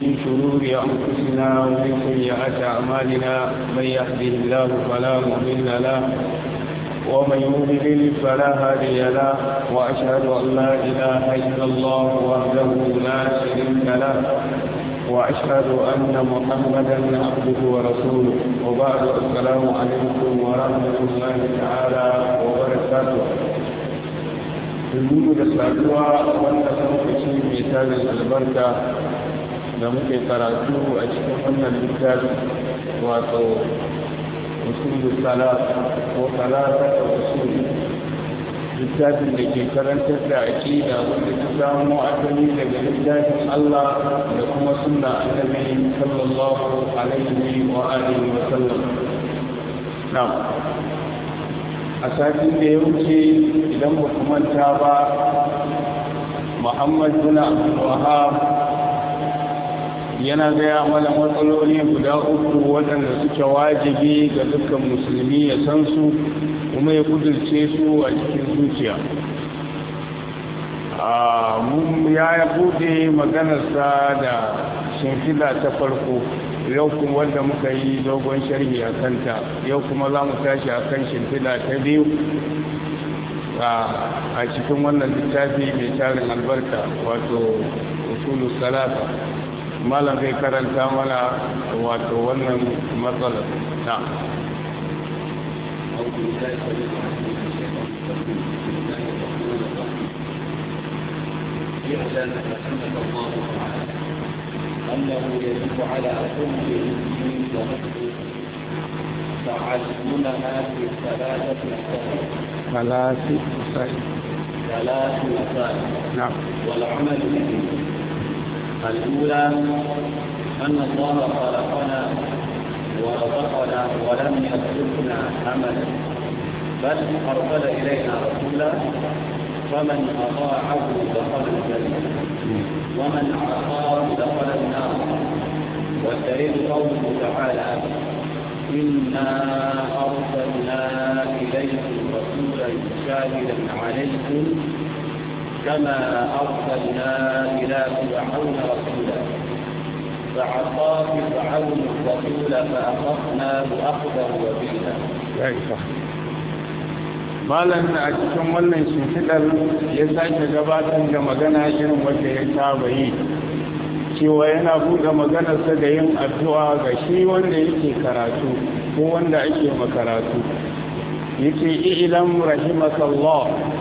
من شرور أنفسنا ومن سيئات أعمالنا من يهده الله فلا مضل له ومن يضلل فلا هادي له وأشهد أن لا إله إلا الله وحده لا شريك له وأشهد أن محمدا عبده ورسوله وبعد السلام عليكم ورحمة الله تعالى وبركاته Dulu da saduwa wanda lokaci mai tarin albarka da muke karatu a cikin wannan littafi wato usul salat ko salata da usul littafin da ke karantar da aƙida wanda ta samu asali daga littafin Allah da kuma sunna annabi sallallahu alaihi wa alihi wa sallam na'am a satin da ya wuce idan ba ku manta ba Muhammad bin Abdul Wahhab yana gaya mana matsaloli guda uku waɗanda suke wajibi ga dukkan musulmi ya san su kuma ya kudurce su a cikin zuciya mun ya bude maganarsa da shimfida ta farko yau kuma wanda muka yi dogon sharhi a kanta yau kuma za mu tashi a kan shimfida ta biyu a cikin wannan littafi mai tarin albarka wato usulu salata malam zai karanta mana wato wannan matsalar na اعلم رحمك الله تعالى انه يجب على كل مسلم ومسلم تعلمها في ثلاثه مسائل ثلاث مسائل ثلاث مسائل نعم والعمل به الاولى ان الله خلقنا ورزقنا ولم يتركنا عملا بل ارسل الينا رسولا فمن أطاعه دخل الجنة ومن عصاه دخل النار والدليل قوله تعالى إنا أرسلنا إليكم رسولا شاهدا عليكم كما أرسلنا إلى فرعون رسولا فعصى فرعون الرسول فأخذناه أخذا وبيلا. malam a cikin wannan shimfiɗar ya sake gabatar da magana irin wanda ya saba yi cewa yana buɗe maganarsa da yin addu'a ga shi wanda yake karatu ko wanda ake makaratu yake ilam rahimakallah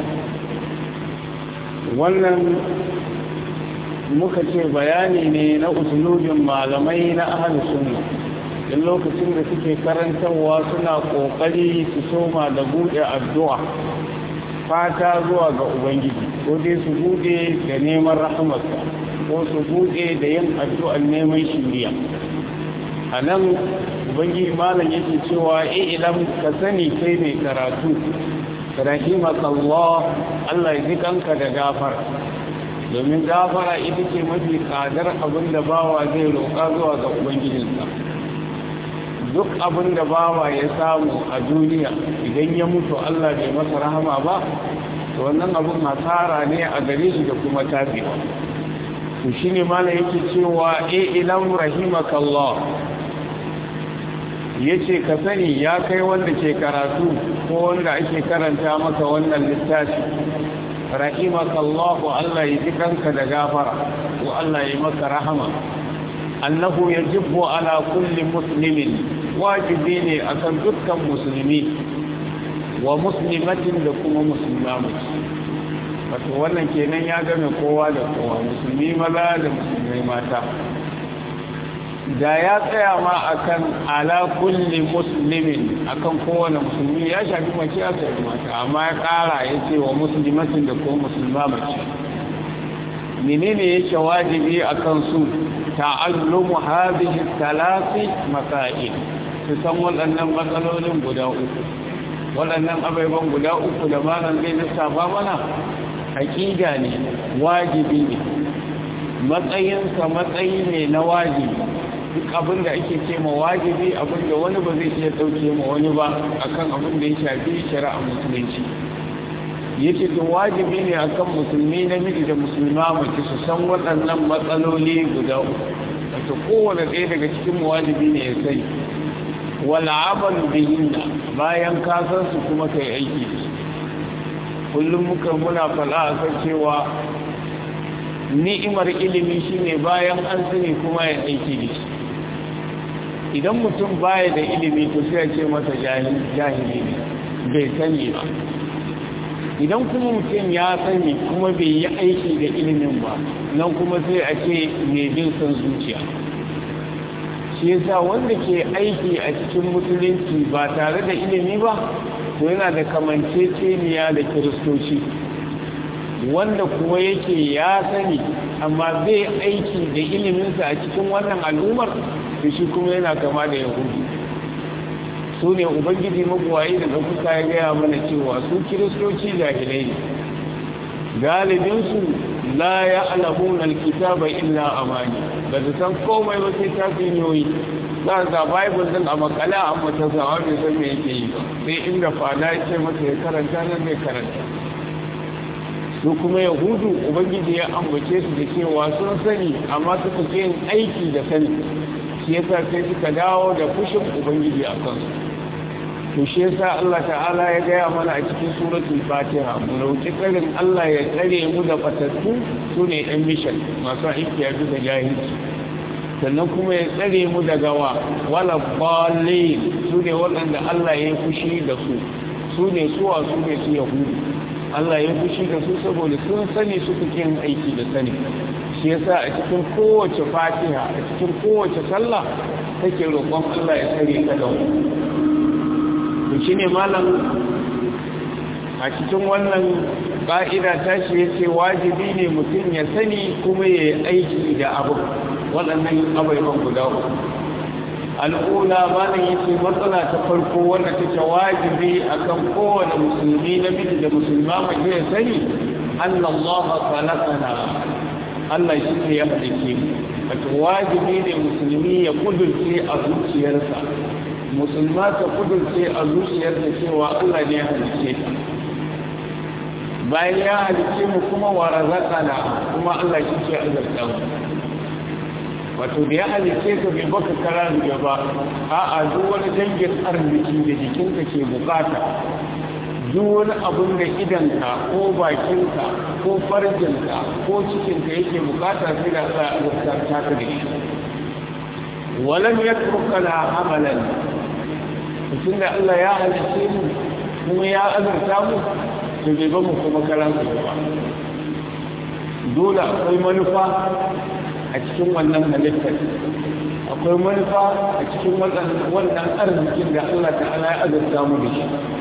wannan muka ce bayani ne na usulubin malamai na ahalus sunna in lokacin da suke karantarwa suna kokari su soma da bude addu'a fata zuwa ga ubangiji ko dai su bude da neman rahamarsa ko su bude da yin addu'ar neman shiriya a nan ubangiji malam yake cewa e idan ka sani kai mai karatu rahimakallah Allah ya ji kanka da gafara domin gafara ita ce mafi tsadar abin da bawa zai roƙa zuwa ga ubangijinsa duk abin da bawa ya samu a duniya idan ya mutu Allah bai masa rahama ba to wannan abin hasara ne a gare shi da kuma tafiya to shine mala yake cewa e ilam rahimakallah yace ka sani ya kai wanda ke karatu ko wanda ake karanta maka wannan littafi rahimakallah Allah ya ji kanka da gafara ko Allah ya maka rahama annahu yajibu ala kulli muslimin wajibi ne akan dukkan musulmi wa muslimatin da kuma musulma mace wato wannan kenan ya game kowa da kowa musulmi maza da musulmai mata da ya tsaya ma akan ala kulli muslimin akan kowane musulmi ya shafi mace ya shafi mata amma ya kara ya ce wa muslimatin da kuma musulma mace menene yake wajibi akan su ta'allumu hadhihi thalathi masail su san waɗannan matsalolin guda uku waɗannan abaiban guda uku da malam zai lissafa mana haƙiƙa ne wajibi ne matsayinsa matsayi ne na wajibi duk abin da ake ce ma wajibi abin da wani ba zai iya ɗauke ma wani ba akan abin da ya shafi shari'a musulunci yace to wajibi ne akan musulmi namiji da musulma mace su san waɗannan matsaloli guda uku wato kowane ɗaya daga cikin wajibi ne ya sani wal amal bihinna bayan ka san su kuma kai aiki da su kullum muka muna fala a kan cewa ni'imar ilimi shine bayan an sani kuma ya aiki da shi idan mutum baya da ilimi to sai ce masa jahili ne bai sani ba idan kuma mutum ya sani kuma bai yi aiki da ilimin ba nan kuma sai a ce mai bin son zuciya shi yasa wanda ke aiki a cikin musulunci ba tare da ilimi ba to yana da kamanceceniya da kiristoci wanda kuma yake ya sani amma bai aiki da iliminsa a cikin wannan al'ummar da shi kuma yana kama da yahudu su ne ubangiji magwayi da ɗaukuka ya gaya mana cewa su kiristoci jahilai ne galibinsu la ya alamun alkitaba illa amani ba su san komai ba sai tafiyoyi za ga bible din a makala a mata sawa bai san me yake yi ba sai inda fada ya ce masa ya karanta nan zai karanta su kuma yahudu ubangiji ya ambace su da cewa sun sani amma suka ke yin aiki da sani shi yasa sai suka dawo da fushin ubangiji a kansu to shi yasa Allah ta'ala ya gaya mana a cikin suratul fatiha mu roki tsarin Allah ya tsare mu da fatattu su ne ɗan mishan masu aiki ya da jahilci sannan kuma ya tsare mu daga wa wala balin su ne waɗanda Allah ya yi fushi da su su ne suwa su ne su yahudu Allah ya fushi da su saboda sun sani suka yin aiki da sani shi yasa a cikin kowace fatiha a cikin kowace sallah take roƙon Allah ya tsare ka da to shine malam a cikin wannan ƙa'ida ta shi yace wajibi ne mutum ya sani kuma ya yi aiki da abu waɗannan abubuwan guda uku al'ula malam yace matsala ta farko wanda take wajibi akan kowane musulmi namiji da musulma mai ya sani annallaha khalaqana Allah shi ne ya halice mu wato wajibi ne musulmi ya kudurce a zuciyarsa musulma ta kudurce a zuciyarsa cewa Allah ne ya halice ta bayan ya halice mu kuma wa razaqana kuma Allah shi ke azurta mu wato da ya halice ka bai baka kara da ba a'a duk wani dangin arziki da jikinka ke bukata duk wani abin da idanka ko bakinka ko farjinka ko cikinka yake bukata sai da za a azurta ta ka da shi walam yatruka la amalan tun da Allah ya halice mu kuma ya azurta mu to bai ba mu kuma karan ba dole akwai manufa a cikin wannan halittar akwai manufa a cikin wannan arzikin da Allah ta'ala ya azurta mu da shi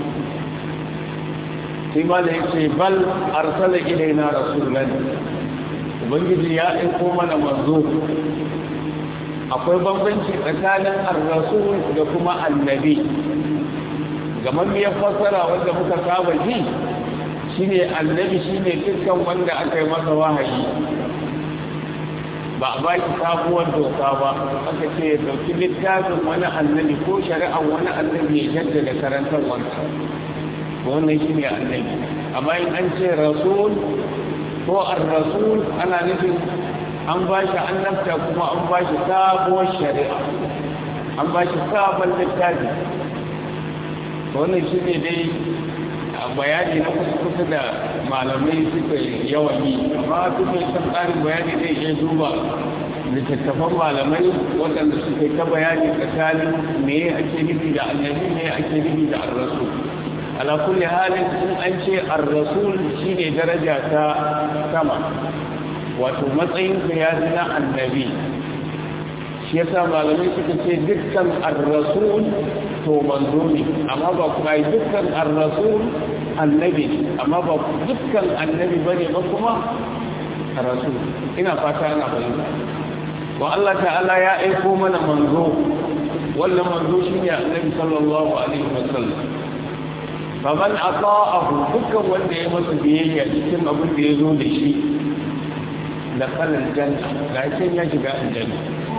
sai ma da yake bal arsala ilaina rasulan ubangiji ya aiko mana manzo akwai bambanci tsakanin ar-rasul da kuma annabi gaman ya fassara wanda muka saba ji shine annabi shine dukkan wanda aka yi masa wahayi ba a baki sabuwar doka ba aka ce ya dauki littafin wani annabi ko shari'ar wani annabi ya jaddada karantar wanda wannan shi ne annabi amma in an ce rasul ko ar-rasul ana nufin an ba shi annabta kuma an ba shi sabuwar shari'a an ba shi sabon littafi wannan shi ne dai bayani na kusa da malamai suka yawan yi amma duk mai san tsarin bayani zai iya duba littattafan malamai waɗanda suka ta bayani tsakanin me ake nufi da annabi me ake nufi da ar-rasul ala kulli halin in an ce ar-rasul shine daraja ta sama wato matsayin ka ya na annabi shi yasa malamai suka ce dukkan ar-rasul to manzo ne amma ba kuma dukkan ar-rasul annabi amma ba dukkan annabi bane ba kuma rasul ina fata ana fahimta wa Allah ta'ala ya aiko mana manzo wannan manzo shine annabi sallallahu alaihi wasallam faman ata'ahu dukkan wanda ya masa biyayya cikin abin da ya zo da shi da kalan janna ga ya shiga aljanna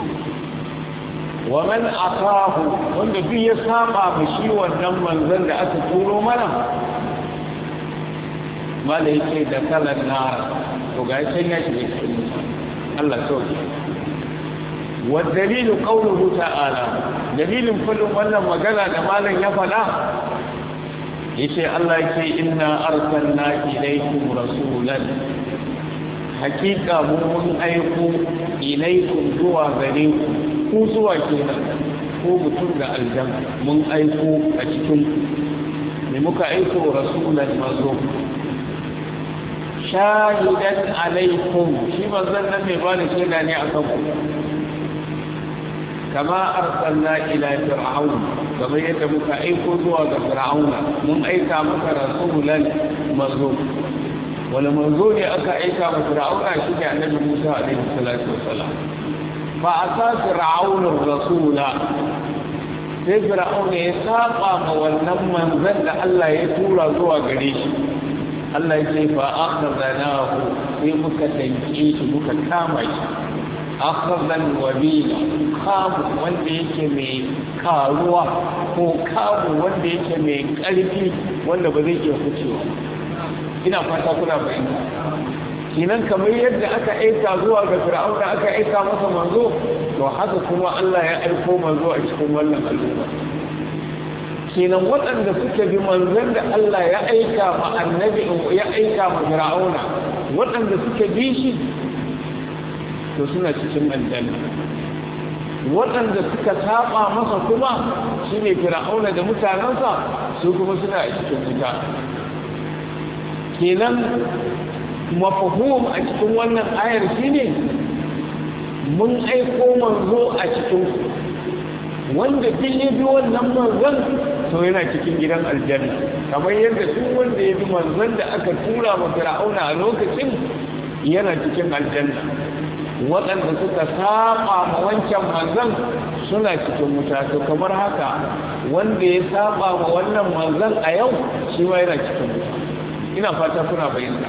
wa man akahu wanda duk ya saba ba shi wannan manzon da aka turo mana mala yake da kalan nara to ga can ya shiga cikin Allah sauki wa dalilu qawluhu ta'ala dalilin kullum wannan magana da malam ya faɗa yace Allah yake inna arsalna ilaykum rasulan hakika mu mun aiko ilaykum zuwa gare ku ku zuwa kenan ko mutum da aljan mun aiko a cikin ne muka aiko rasulan mazo shahidan alaikum shi manzon nan mai bani shaida ne akan ku kama arsalna ila fir'aun kamar yadda muka aiko zuwa ga fir'auna mun aika maka rasulan mazo wala manzo ne aka aika ma fir'auna shi ne annabi Musa alaihi salatu wassalam fa asa fir'aun rasula sai fir'aun ya saba ma wannan manzon da Allah ya tura zuwa gare shi Allah ya ce fa akhadnahu sai muka danke shi muka kama shi akhadhan wabila kamu wanda yake mai karuwa ko kamu wanda yake mai karfi wanda ba zai iya kucewa ina fata kuna fahimta kinan kamar yadda aka aika zuwa ga fir'auna aka aika masa manzo to haka kuma Allah ya aiko manzo a cikin wannan al'umma kenan waɗanda suka bi manzon da Allah ya aika ma annabi ya aika ma fir'auna waɗanda suka bi shi to suna cikin aljanna waɗanda suka saba masa kuma shine fir'auna da mutanensa su kuma suna a cikin wuta kenan mafahum a cikin wannan ayar shine mun aiko manzo a cikin wanda duk ya bi wannan manzon to yana cikin gidan aljanna kamar yadda duk wanda ya bi manzon da aka tura ma fir'auna a lokacin yana cikin aljanna waɗanda suka saba ma wancan manzon suna cikin wuta to kamar haka wanda ya saba ma wannan manzon a yau shi ma yana cikin wuta ina fata kuna bayyana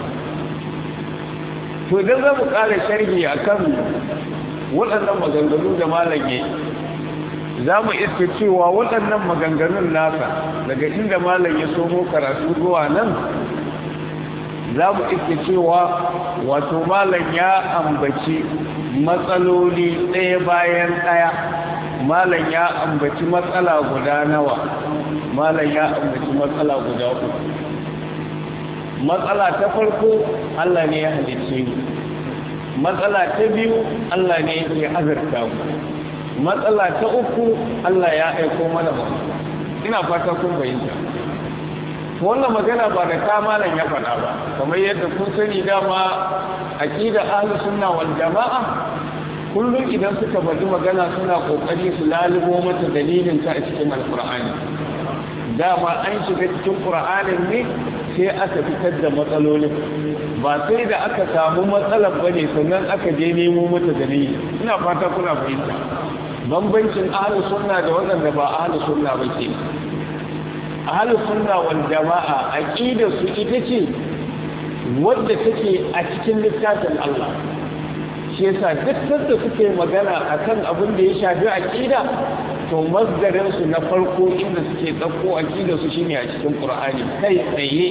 to idan za mu ƙara sharhi akan waɗannan maganganu da malage za mu iska cewa waɗannan maganganun nasa daga inda malam ya somo karatu zuwa nan za mu iska cewa wato malam ya ambaci matsaloli ɗaya bayan ɗaya malam ya ambaci matsala guda nawa malam ya ambaci matsala guda uku matsala ta farko Allah ne ya halicce mu matsala ta biyu Allah ne ya azurta mu matsala ta uku Allah ya aiko mana ba ina fata kun bayyana wannan magana ba da kamalan ya faɗa ba kamar yadda kun sani dama aqida ahlus sunna wal jamaa kullum idan suka bari magana suna kokari su lalubo mata dalilin ta a cikin alqur'ani dama an shiga cikin qur'anin ne sai aka fitar da matsalolin ba sai da aka samu matsalar bane sannan aka je nemo mata dalili ina fata kuna fahimta bambancin ahlus sunna da waɗanda ba ahlus sunna ba ke ahlus sunna wal jama'a aqidar su ita ce wadda take a cikin littafin Allah shi yasa duk da suke magana akan abin da ya shafi aqida to masdarin su na farko inda suke dauko aqidar su shine a cikin Qur'ani kai tsaye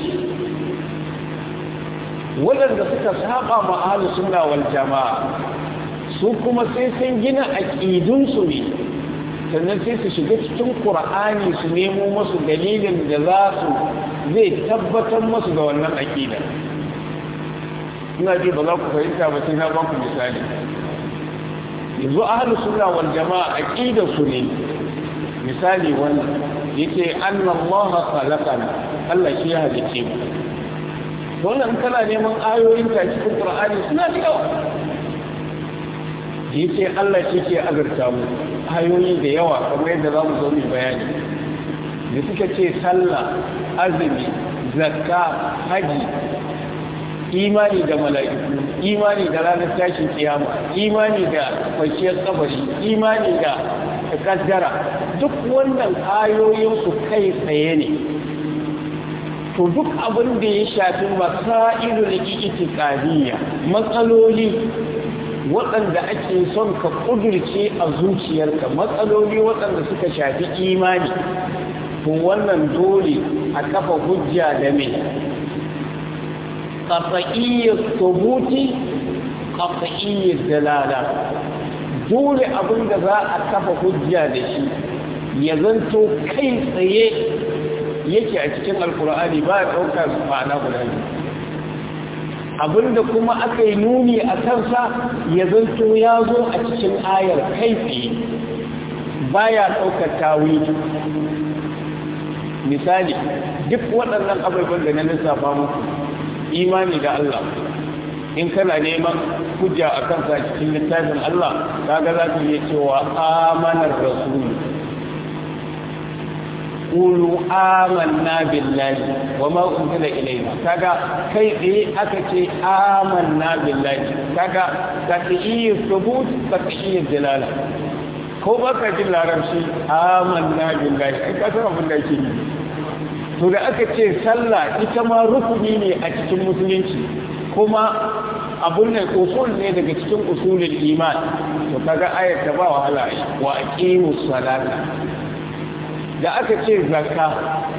waɗanda suka saba ma ahlus sunna wal jama'a su kuma sai sun gina aƙidunsu ne sannan sai su shiga cikin ƙura'ani su nemo masu dalilin da za su zai tabbatar masu da wannan aƙida ina ji ba za ku fahimta ba sai na ba ku misali yanzu ahlus sunna wal jama'a aqida su ne misali wannan yake anna Allah khalaqana Allah shi ya halice mu wannan kana neman ayoyin ta cikin Qur'ani suna da yawa yace Allah shi ke azurta mu ayoyi da yawa kamar yadda za mu zo mu bayani da suka ce sallah azumi zakka haji imani da mala'iku imani da ranar tashin kiyama imani da kwanciyar kabari imani da kaddara duk wannan ayoyin su kai tsaye ne to duk abin da ya shafi masailul itiqadiyya matsaloli waɗanda ake son ka ƙudurce a zuciyarka matsaloli waɗanda suka shafi imani to wannan dole a kafa hujja da mai qat'iyyat thubuti qat'iyyat dalala dole abin da za a kafa hujja da shi ya zanto kai tsaye yake a cikin alkur'ani ba ya ɗauka ma'ana guda biyu abinda kuma aka yi nuni a kansa ya zanto ya zo a cikin ayar kai tsaye ba ya ɗaukar tawili misali duk waɗannan abubuwan da na lissafa muku imani da Allah in kana neman hujja a kansa cikin littafin Allah kaga za ka iya cewa amanar rasulu qulu amanna billahi wa ma unzila ilayna kaga kai tsaye aka ce amanna billahi kaga qat'i thubut qat'i dalala ko baka jin larabci amanna billahi ai ka san abin da yake yi to da aka ce sallah ita ma rukuni ne a cikin musulunci kuma abun ne usul ne daga cikin usulul iman to kaga ayat ta ba wahala wa aqimus salata da aka ce zakka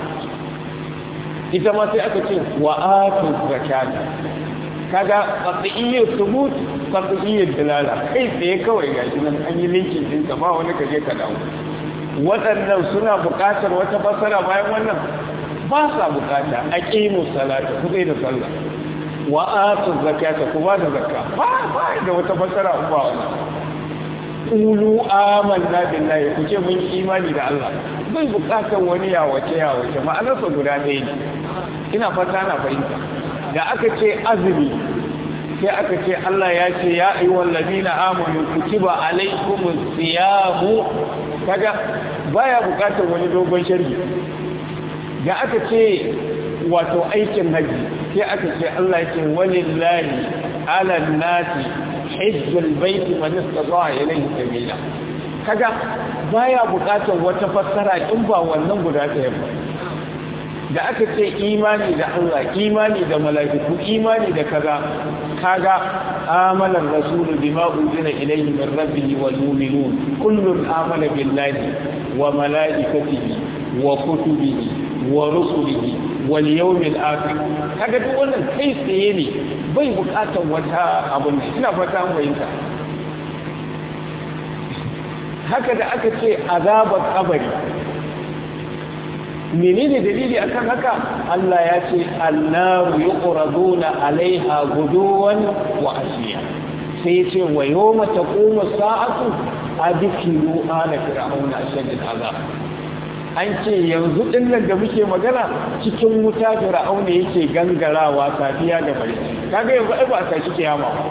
ita ma sai aka ce wa atu zakata kaga qat'iyyat thubut qat'iyyat dalala kai tsaye kawai gashi nan an yi linkin din ka ba wani kaje ka dawo waɗannan suna buƙatar wata fasara bayan wannan ba sa buƙata aqimus salata ku da sallah wa atu zakata ku ba da zakka ba ba da wata fasara ba wannan qulu amanna billahi ku ce mun imani da Allah bai bukatar wani yawace yawace ma'anarsa guda ɗaya ne ina fata na fahimta da aka ce azumi sai aka ce Allah ya ce ya ayyuhal ladina amanu kutiba alaykumus siyamu kaga baya bukatar wani dogon sharhi da aka ce wato aikin haji sai aka ce Allah ya ce walillahi ala nasi hajjul baiti man istata'a ilayhi sabila kaga baya bukatar wata fassara in ba wannan guda ɗaya ba da aka ce imani da Allah imani da mala'iku imani da kaza kaga amana rasulu bima unzila ilayhi min rabbihi wal mu'minun kullun amana billahi wa mala'ikatihi wa kutubihi wa rusulihi wal yawmil akhir kaga duk wannan kai tsaye ne bai bukatar wata abun ina fata an fahimta haka da aka ce azabar kabari menene dalili akan haka Allah ya ce annaru yuqraduna alaiha guduwan wa ashiya sai ya ce wa yawma taqumu sa'atu adkilu ala fir'auna ashadid azab an ce yanzu dinnan da muke magana cikin wuta fir'auna yake gangarawa safiya da bare kaga yanzu ai ba ta shi kiyama ba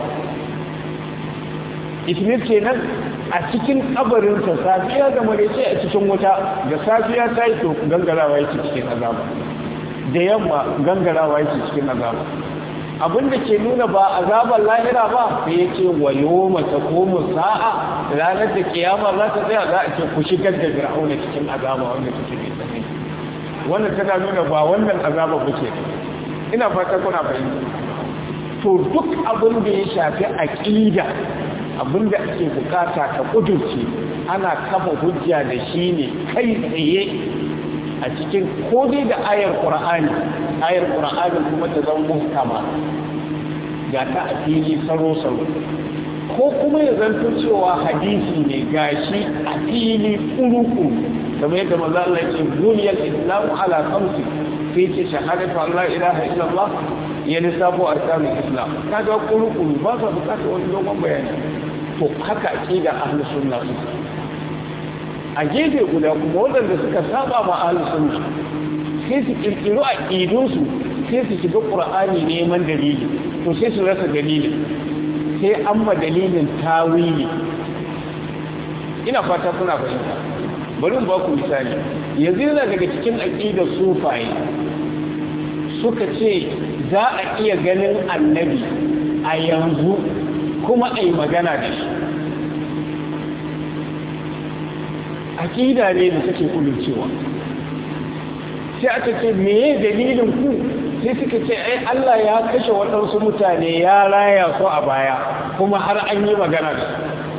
ismir kenan a cikin kabarinsa safiya da marece a cikin wuta da safiya ta yi to gangarawa yake cikin azaba da yamma gangarawa yake cikin azaba abinda ke nuna ba azabar lahira ba sai ya ce wa yoma ta komu sa'a ranar da kiyama za ta tsaya za a ce ku shigar da fir'auna cikin azaba wanda take mai tsanani wannan tana nuna ba wannan azaba ba ce ina fata kuna fahimta to duk abin da ya shafi aqida abinda ake bukata ka kudurce ana kafa hujja da shi ne kai tsaye a cikin kodai da ayar ƙura'ani ayar ƙura'ani kuma ta zan muhkama ga ta a fili saro-saro ko kuma ya zanto cewa hadisi ne gashi a fili kuruku kamar yadda maza Allah ce duniyar islamu ala kamsi sai ce shahadatu Allah ilaha illallah ya lissafo arkanun islam kaga kuruku ba sa bukatar wani dogon bayani to haka aqida ahlus sunna a gefe guda kuma waɗanda suka saba ma ahlus sunna sai su kirkiro aqidun su sai su shiga qur'ani neman dalili to sai su rasa dalilin sai an ma dalilin tawili ina fata kuna fahimta bari ba ku misali yanzu yana daga cikin aqidar sufaye suka ce za a iya ganin annabi a yanzu kuma a yi magana da shi akida ne da take cewa. sai aka ce meye dalilin ku sai suka ce ai Allah ya kashe waɗansu mutane ya raya su a baya kuma har an yi magana da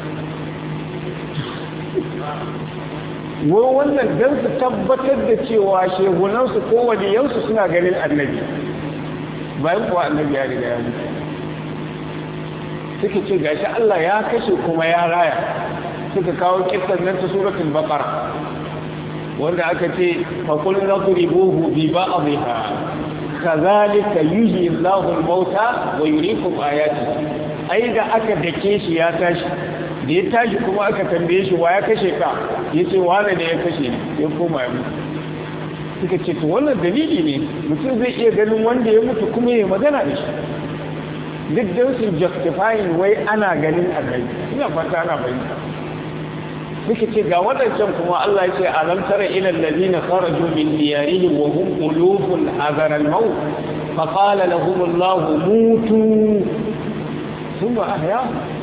su wai wannan don su tabbatar da cewa shehunansu ko waliyansu suna ganin annabi bayan kuwa annabi ya riga ya mutu suka ce gashi Allah ya kashe kuma ya raya suka kawo kissan nan ta suratul baqara wanda aka ce fa qul nadribuhu bi ba'dihha kazalika yuhyi Allahu al-mauta wa yuriikum ayatihi ai da aka dake shi ya tashi da ya tashi kuma aka tambaye shi wa ya kashe ka yace wane ne ya kashe ni ya koma ya mutu suka ce to wannan dalili ne mutum zai iya ganin wanda ya mutu kuma ya magana da shi duk da su justifying wai ana ganin annabi ina fata ana bayyana suka ce ga waɗancan kuma Allah ya ce alam tara ila alladhina kharaju min diyarihim wa hum qulubun hadara al-maut fa qala lahum Allah mutu thumma ahya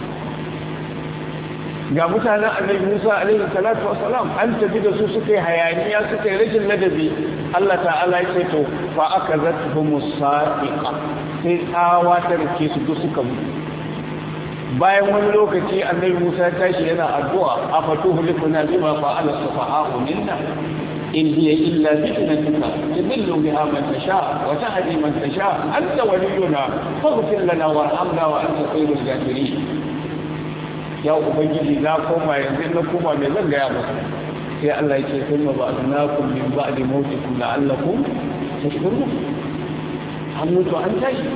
ga mutanen annabi Musa alaihi salatu wassalam an tafi da su suka yi hayaniya suka yi rashin ladabi Allah ta'ala ya ce to fa akazatuhum as-sa'iqa sai tsawa ta rike su duk suka mutu bayan wani lokaci annabi Musa ya tashi yana addu'a afatuhu likuna bima fa'ala sufaha'u minna in hiya illa fitnatuka tudillu biha man tasha wa tahdi man tasha anta waliyuna faghfir lana warhamna wa anta khairul ghafirin ya ubangiji na koma yanzu na koma me zan gaya masa sai Allah ya ce kuma ba'dnakum min ba'di mautikum la'allakum tashkurun an mutu an tashi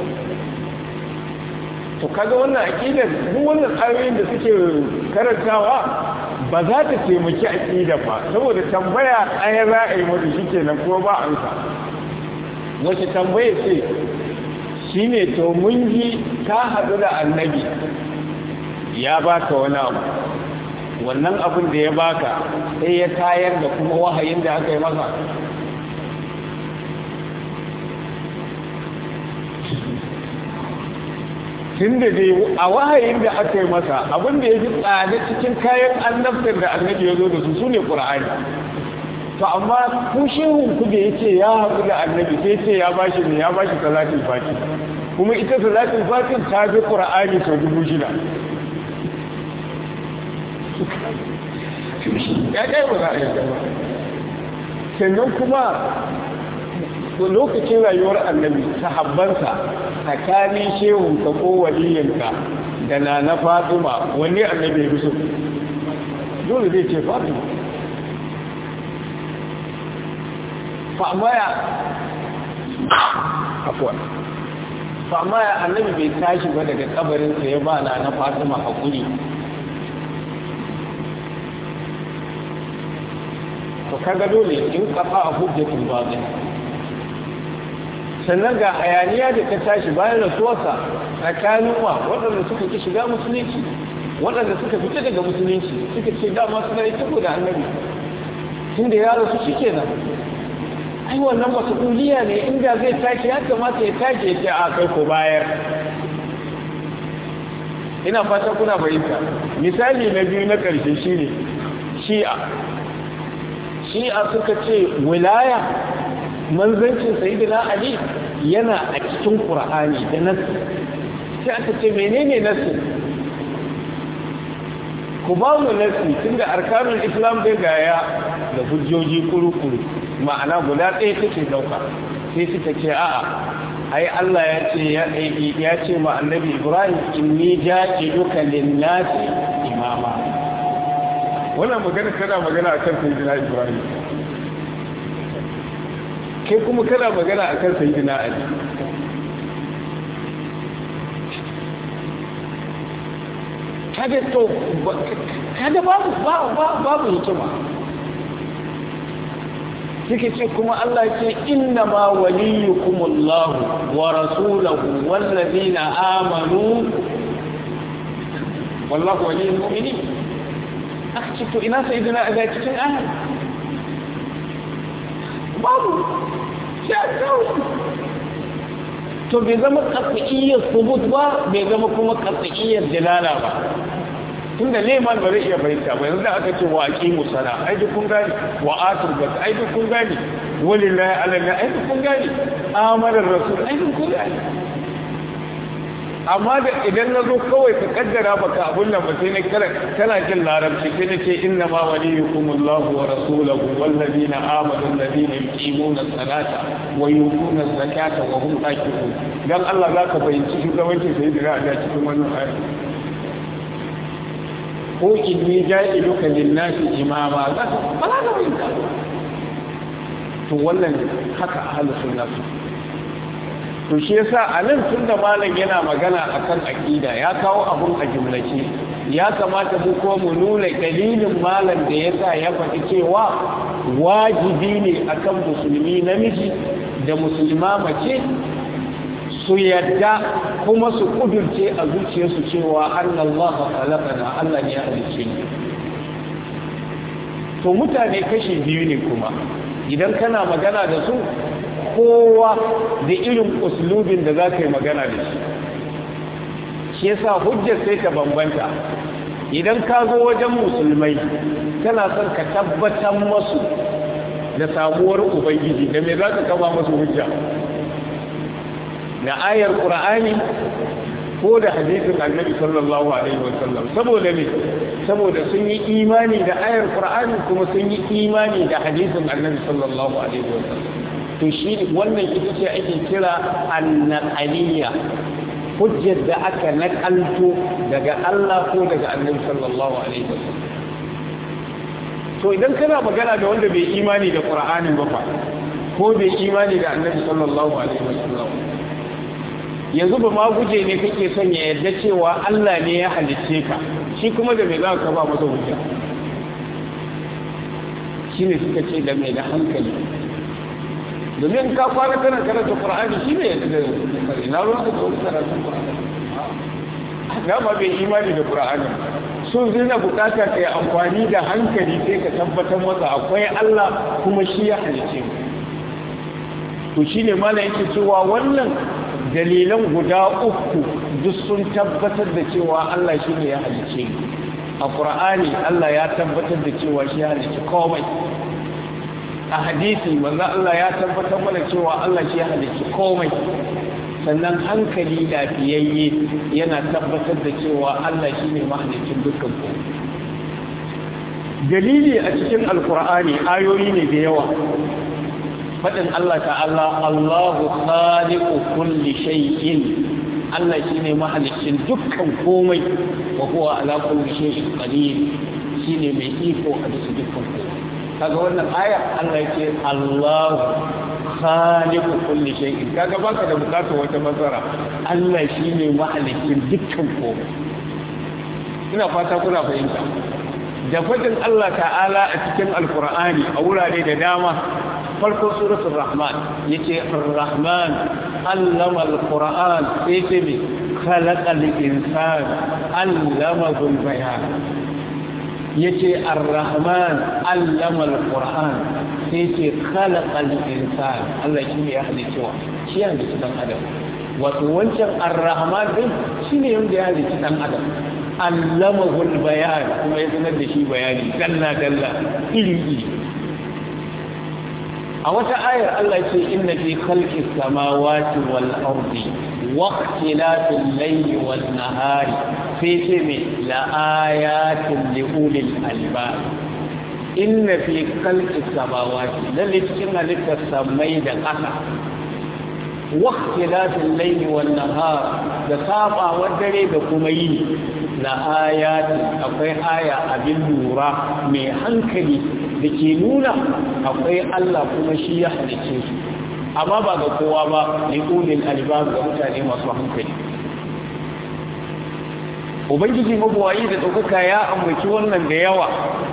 to kaga wannan aqidar duk wannan ayoyin da suke karantawa ba za ta taimaki aqida ba saboda tambaya ɗaya za a yi mata shikenan kuma ba amsa wace tambaya ce shine to mun ji ka haɗu da annabi ya baka wani abu wannan abin da ya baka sai ya tayar da kuma wahayin da aka yi masa tun da dai a wahayin da aka yi masa abin da ya fi tsada cikin kayan annabtar da annabi ya zo da su su ne ƙura'ani to amma ku shehun ku da ya ce ya haɗu da annabi sai ce ya bashi ne ya bashi salatin fati kuma ita salatin fatin ta fi ƙura'ani sau dubu shida ya kai ba za a yi gaba sannan kuma lokacin rayuwar annabi sahabbansa tsakanin shehunka ko waliyanka da na na fatima wanne annabi ya so dole zai ce fatima fa'amaya afuwa fa'amaya annabi bai tashi ba daga kabarinsa ya ba na na fatima haƙuri to kaga dole in kafa a hujjatul batil sannan ga hayaniya da ta tashi bayan rasuwarsa tsakanin wa waɗanda suka ki shiga musulunci waɗanda suka fita daga musulunci suka ce dama suna yi tabo da annabi tun da ya rasu shi kenan ai wannan wasu kuliya ne inda zai tashi ya kamata ya tashi ya ce a kai ko bayar ina fata kuna fahimta misali na biyu na ƙarshe shine shi'a shi'a suka ce wilaya manzancin sayyidina ali yana a cikin qur'ani da nasu sai aka ce menene nasu ku ba mu nasu tunda arkanul islam bai gaya da hujjoji kuru-kuru ma'ana guda ɗaya take dauka sai suka ce a'a ai Allah ya ce ya ce ma annabi Ibrahim inni ja'iluka lin-nasi imama wannan magana tana magana akan sayyidina Ibrahim kai kuma kana magana akan sayyidina Ali kaga to kaga babu babu hikima suke ce kuma Allah ce inna ma waliyukumullahu wa rasuluhu wallazina amanu wallahu waliyul mu'minin aka ce to ina sayyidina a cikin ahal babu ya kawo to bai zama katsa'iyyar subut ba bai zama kuma katsa'iyyar jalala ba tun da neman ba zai iya fahimta ba yanzu da aka ce wa aƙi musana ai duk kun gani wa atur bas ai duk kun gani walillahi alana ai duk kun gani amanar rasul ai duk kun gani amma da idan na zo kawai ka kaddara baka abun nan ba sai na kira kana jin larabci sai na ce inna ma waliyukumullahu wa rasuluhu wallazina amanu allazina yuqimuna as-salata wa yutuna az-zakata wa hum raki'un dan Allah zaka fahimci shugabancin sai da a cikin wannan ayat ko inni ja'iluka lin-nasi imama zaka ba za ka fahimta to wannan haka ahlus sunna to shi yasa a nan tun da malam yana magana akan aqida ya kawo abun a jumlace ya kamata mu ko mu nuna dalilin malam da yasa ya faɗi cewa wajibi ne akan musulmi namiji da musulma mace su yadda kuma su kudurce a zuciyarsu cewa annallaha khalaqana Allah ne ya halicce ni to mutane kashi biyu ne kuma idan kana magana da su kowa da irin uslubin da za ka yi magana da shi shi yasa hujjar sai ta bambanta idan ka zo wajen musulmai kana son ka tabbatar masu da samuwar ubangiji da me za ka kama masu hujja da ayar ƙura'ani ko da hadisin annabi sallallahu alaihi wasallam saboda me saboda sun yi imani da ayar ƙura'ani kuma sun yi imani da hadisin annabi sallallahu alaihi wasallam to shi wannan ita ce ake kira annaqaliya hujjar da aka nakalto daga Allah ko daga Annabi sallallahu alaihi wasallam to idan kana magana da wanda bai imani da Qur'anin ba fa ko bai imani da Annabi sallallahu alaihi wasallam yanzu ba ma guje ne kake son ya yarda cewa Allah ne ya halicce ka shi kuma da me za ka ba masa hujja shine suka ce da mai da hankali domin ka kwana kana karanta qur'ani shi ne da ina ruwan ka da karanta qur'ani na ba bai imani da qur'ani sun zina bukata kai amfani da hankali sai ka tabbatar masa akwai Allah kuma shi ya halice to shine mallan yake cewa wannan dalilan guda uku duk sun tabbatar da cewa Allah shi ne ya halice a qur'ani Allah ya tabbatar da cewa shi ya halice komai a hadisi manzo Allah ya tabbatar mana cewa Allah shi ya halicci komai sannan hankali lafiyayye yana tabbatar da cewa Allah shi ne mahalicin dukkan komai dalili a cikin alkur'ani ayoyi ne da yawa faɗin Allah ta'ala Allahu khaliqu kulli shay'in Allah shi ne mahalicin dukkan komai wa huwa ala kulli shay'in qadir shine mai iko a bisa dukkan komai kaga wannan aya Allah yake Allahu khaliqu kulli shay'in kaga baka da bukatar wata mazara Allah shine mahalikin dukkan komai ina fata kuna fahimta da fadin Allah ta'ala a cikin alqur'ani a wurare da dama farko suratul rahman yace ar-rahman allama al-qur'an yace me khalaqal insana allama bayan yace ar-rahman allama al-qur'an sai yace khalaqal insan Allah shi ne ya halice wa shi ya halice dan adam wato wancan ar-rahman din shine yanda ya halice dan adam allamahu al-bayan kuma ya sanar da shi bayani dalla dalla iri iri a wata ayar Allah ce inna fi khalqis samawati wal ardi واختلاف الليل والنهار في سمي لآيات لأولي الألباب إن في خلق السماوات للي تكنا لك السمي دقنا واختلاف الليل والنهار دصابا والدري بكمي لآيات أقوي آية أبي النورة من حنكلي لكي نونا أقوي الله كمشي يحدث amma ba ga kowa ba ne ƙunin albab ga mutane masu hankali ubangiji mabuwayi da ɗaukaka ya ambaci wannan da yawa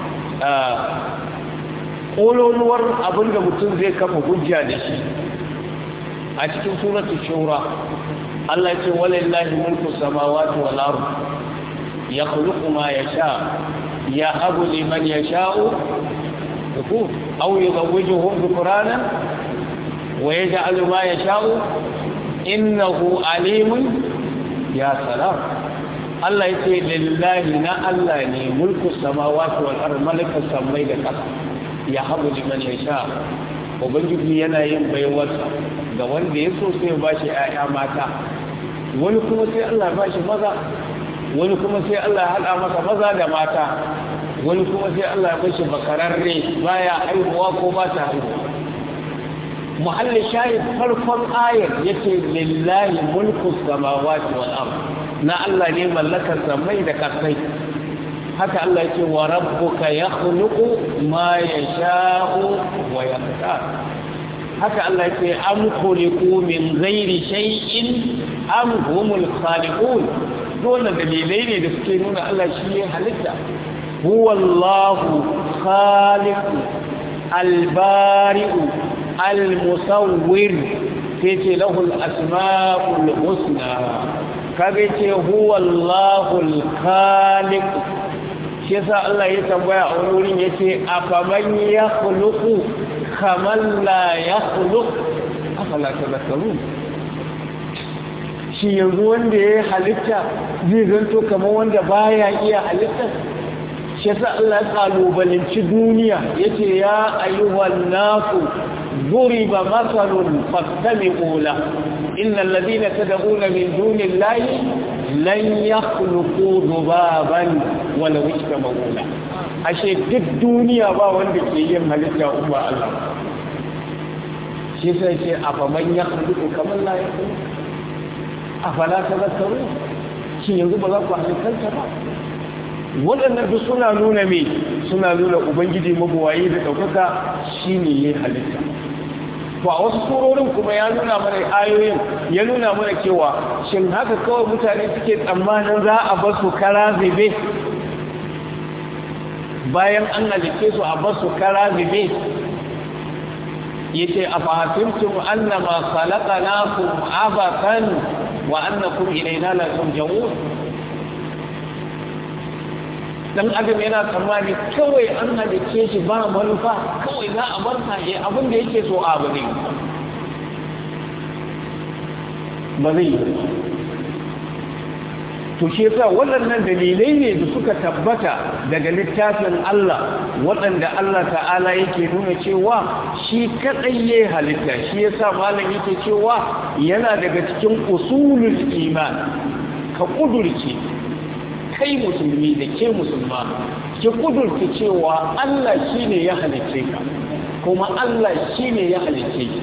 ƙololuwar abin da mutum zai kafa hujja da shi a cikin suratul shura Allah ce walillahi mulku samawati wal ard yakhluqu ma yasha yahabu liman yasha'u aw yuzawwijuhum dhukranan ويجعل ما يشاء إنه عليم يا سلام الله يتي لله نا الله ني ملك السماوات والأرض ملك السماء da ƙasa ya habu liman yasha ubangiji yana yin baiwarsa ga wanda ya so sai ba shi ƴaƴa mata wani kuma sai Allah ba shi maza wani kuma sai Allah haɗa masa maza da mata wani kuma sai Allah ya bashi bakararre baya haihuwa ko ba ta haihuwa muhalli shahid farkon ayar yace lillahi mulku samawati wal ard na Allah ne mallakar samai da kasai haka Allah yake wa rabbuka yakhluqu ma yasha'u wa yaqtar haka Allah yake am khuliqu min ghairi shay'in am humul khaliqun dole dalilai ne da suke nuna Allah shi ya halitta huwa Allahu khaliqu albari'u almusawwir sai ce lahu al-asma'ul husna kaga ce huwa Allahu al-khaliq shi yasa Allah ya tambaya a wurin yace afaman yakhluqu kaman la yakhluq afala tadhakkarun shi yanzu wanda ya halitta zai zanto kamar wanda baya iya halitta shi yasa Allah ya kalubalanci duniya yace ya ayyuhan nasu ضرب مثل فاستمعوا له إن الذين تدعون من دون الله لن يخلقوا ذبابا ولو اجتمعوا له ashe duk duniya ba wanda ke yin halitta umma Allah shi sai ce afa man ya khluqu kamar la ya khluqu afala tadhakkaru shi yanzu ba za ku halitta ba waɗannan duk suna nuna me suna nuna ubangiji mabuwayi da ɗaukaka shine yayin halitta to a wasu surorin kuma ya nuna mana ayoyin ya nuna mana cewa shin haka kawai mutane suke tsammanin za a bar su kara zube bayan an halice su a bar su kara zube yace a fahimtum annama khalaqnakum abakan wa annakum ilayna la turja'un dan adam yana tsammani kawai an halice shi ba manufa kawai za a bar sa ya abin da yake so abu ne ba zai yi to shi yasa waɗannan dalilai ne da suka tabbata daga littafin Allah waɗanda Allah ta'ala yake nuna cewa shi kaɗai ya halitta shi yasa malam yake cewa yana daga cikin usulul iman ka ƙudurce kai musulmi da ke musulma ki kudurta cewa Allah shi ne ya halicce ka kuma Allah shi ne ya halicce ki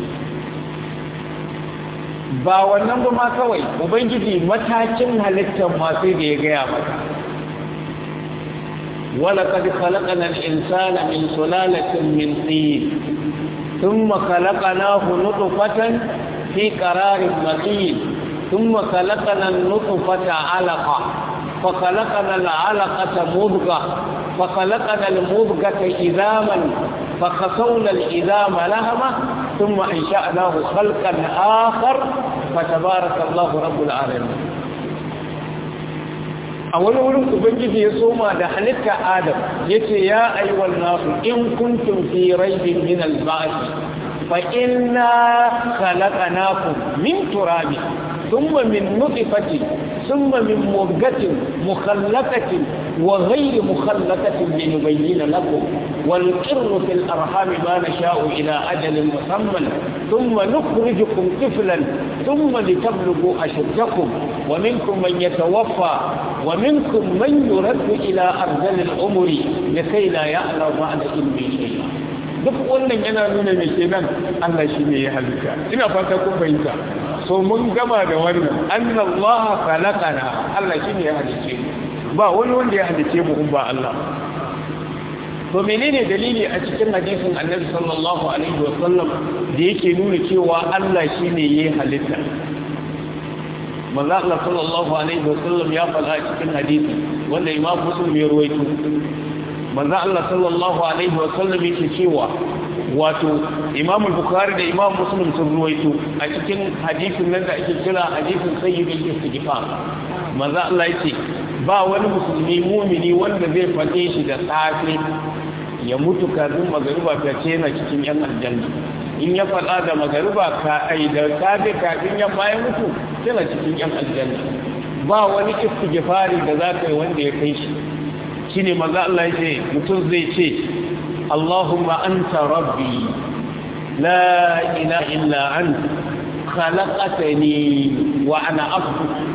ba wannan ba ma kawai ubangiji matakin halittar masu da ya gaya maka ولقد خلقنا الإنسان من سلالة من طين ثم خلقناه نطفة في قرار مكين ثم خلقنا النطفة علقة فخلقنا العلقة مضغة فخلقنا المضغة إذاما فخسونا الإذام لهمة ثم أنشأناه خلقا آخر فتبارك الله رب العالمين a wani wurin ubangiji ya soma da halitta adam ya ce ya aiwal nasu in kuntum fi raibin min al-ba'th fa inna khalaqnakum min turabi thumma min nutfatin thumma min mudghatin mukhallaqatin wa ghayri mukhallaqatin linubayyana lakum wal qirru fil arham ma nasha'u ila ajalin musamman thumma nukhrijukum tiflan thumma litablughu ashuddakum wa minkum man yatawaffa ومنكم من يرد إلى أرذل الأمر لكي لا يعلم بعد علم شيئا duk wannan yana nuna mai kenan Allah shi ne ya halitta ina fata kun fahimta so mun gama da wannan annallaha khalaqana Allah shi ne ya halice ba wani wanda ya halice mu ba Allah to menene dalili a cikin hadisin Annabi sallallahu alaihi wasallam da yake nuna cewa Allah shi ne ya halitta manzo Allah sallallahu alaihi wasallam ya faɗa cikin hadisi wanda Imam Muslim ya ruwaito manzo Allah sallallahu alaihi wasallam yake cewa wato Imam Bukhari da Imam Muslim sun ruwaito a cikin hadisin nan da ake kira hadisin sayyidul istighfar manzo Allah yake ba wani musulmi mumini wanda zai faɗe shi da safe ya mutu kafin magariba ta ce yana cikin yan aljanna in ya faɗa da magariba ka ai da safe kafin yamma ya mutu yana cikin yan aljanna ba wani istighfari da za ka yi wanda ya kai shi shine manzo Allah ya ce mutum zai ce Allahumma anta rabbi la ilaha illa anta khalaqtani wa ana abdu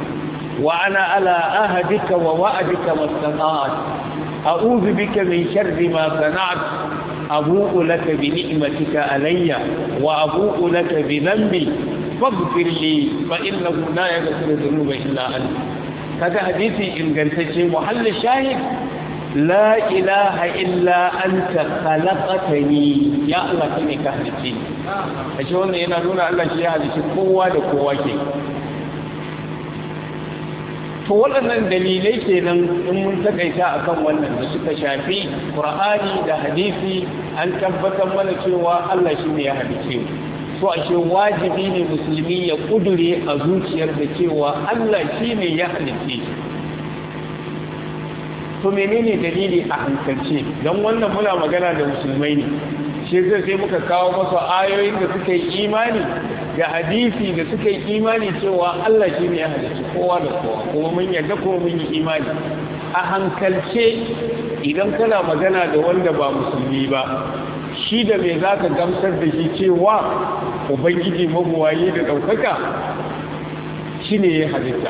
wa ana ala ahadika wa wa'adika mastata'at a'udhu bika min sharri ma sana'at abu'u laka bi ni'matika alayya wa abu'u laka bi dhanbi faghfir li fa innahu la yaghfiru dhunuba illa anta kaga hadisi ingantacce muhallin shahid la ilaha illa anta khalaqtani ya Allah kane ka halice ni ashe wannan yana nuna Allah shi ya halice kowa da kowa ke to waɗannan dalilai kenan in mun takaita akan wannan da suka shafi Qur'ani da hadisi an tabbatar mana cewa Allah shi ne ya halice mu so ashe wajibi ne musulmi ya kudure a zuciyar da cewa Allah shi ne ya halice shi to menene dalili a hankalce don wannan muna magana da musulmai ne shi zai sai muka kawo masa ayoyin da suka yi imani da hadisi da suka yi imani cewa Allah shi ne ya halicci kowa da kowa kuma mun yarda kuma mun yi imani a hankalce idan kana magana da wanda ba musulmi ba shi da me za ka gamsar da shi cewa ubangiji mabuwaye da ɗaukaka shi ne ya halitta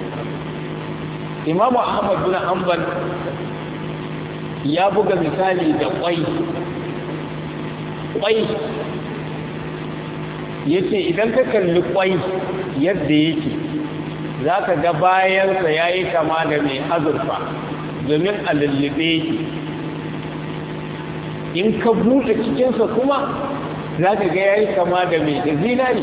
imamu ahmad bin hanbal ya buga misali da kwai kwai ya ce idan ka kalli kwai yadda yake za ka ga bayansa ya yi kama da mai azurfa domin a lullube yake in ka buɗe cikinsa kuma za ka ga ya yi kama da mai da zinari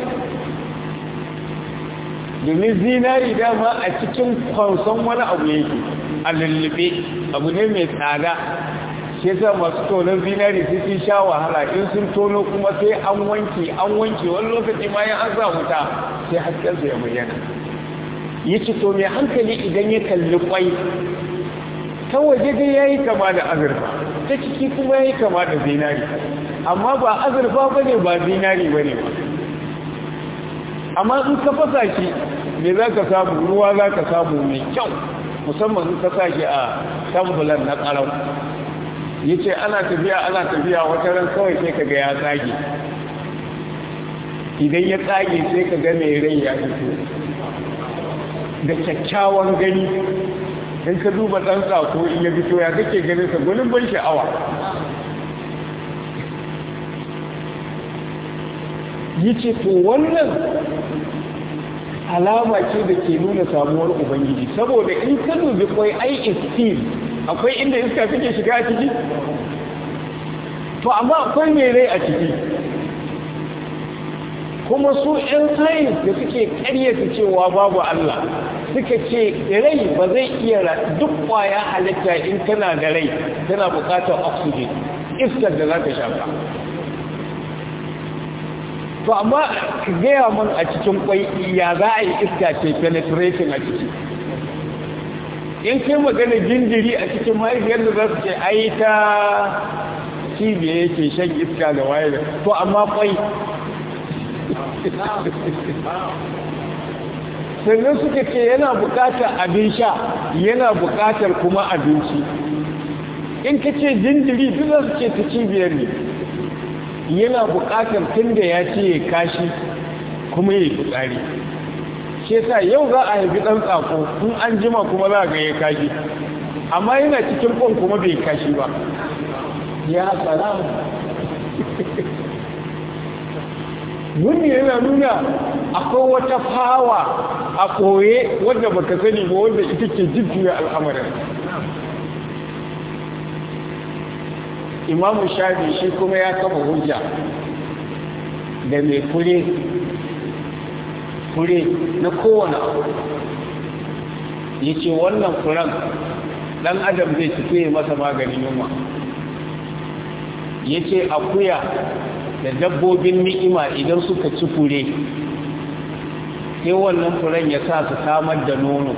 domin zinari dama a cikin kwanson wani abu yake a lullube abu ne mai tsada shi yasa masu tonon zinari sai sun sha wahala in sun tono kuma sai an wanke an wanke wani lokaci ma ya an sa wuta sai haskensa ya bayyana ya ce to mai hankali idan ya kalli kwai ta waje dai ya yi kama da azurfa ta ciki kuma ya yi kama da zinari amma ba azurfa ba ne ba zinari ba ne ba amma in ka fasa shi me za ka samu ruwa za ka samu mai kyau musamman in ka sa shi a tambulan na ƙarau ya ce ana tafiya ana tafiya wata ran kawai sai ka ga ya tsage idan ya tsage sai ka ga mai rai ya fito da kyakkyawan gani in ka duba ɗan tsako in ya fito ya kake ganin sa gwanin ban sha'awa yi ce to wannan alama ce da ke nuna samuwar ubangiji saboda in ka dubi kwai ai istil akwai inda iska take shiga a ciki to amma akwai mai rai a ciki kuma su 'yan sayins da suke karyata cewa babu Allah suka ce rai ba zai iya duk kwaya halitta in tana da rai tana bukatar oxygen iskar da za ta shafa to amma ka gaya man a cikin kwai ya za a yi iska ce penetration a ciki in kai magana jinjiri a cikin mahaifiyar da za su ce ai ta cibiya yake shan iska da waye to amma kwai sannan suka ce yana bukatar abin sha yana bukatar kuma abinci in ka ce jinjiri duk za su ce ta cibiyar ne yana bukatar tun da ya ce ya kashi kuma ya fitsari shi sa yau za a haifi ɗan tsako in an jima kuma za a ga ya kashi amma yana cikin kwan kuma bai kashi ba ya tsara wani yana nuna akwai wata fawa a koye wadda baka sani ba wanda ita ke jujjuya al'amarin imamu shafi shi kuma ya kafa hujja da mai fure fure na kowane abu ya ce wannan furen ɗan adam zai ci masa maganin yunwa ya ce akuya da dabbobin ni'ima idan suka ci fure sai wannan furen ya sa su samar da nono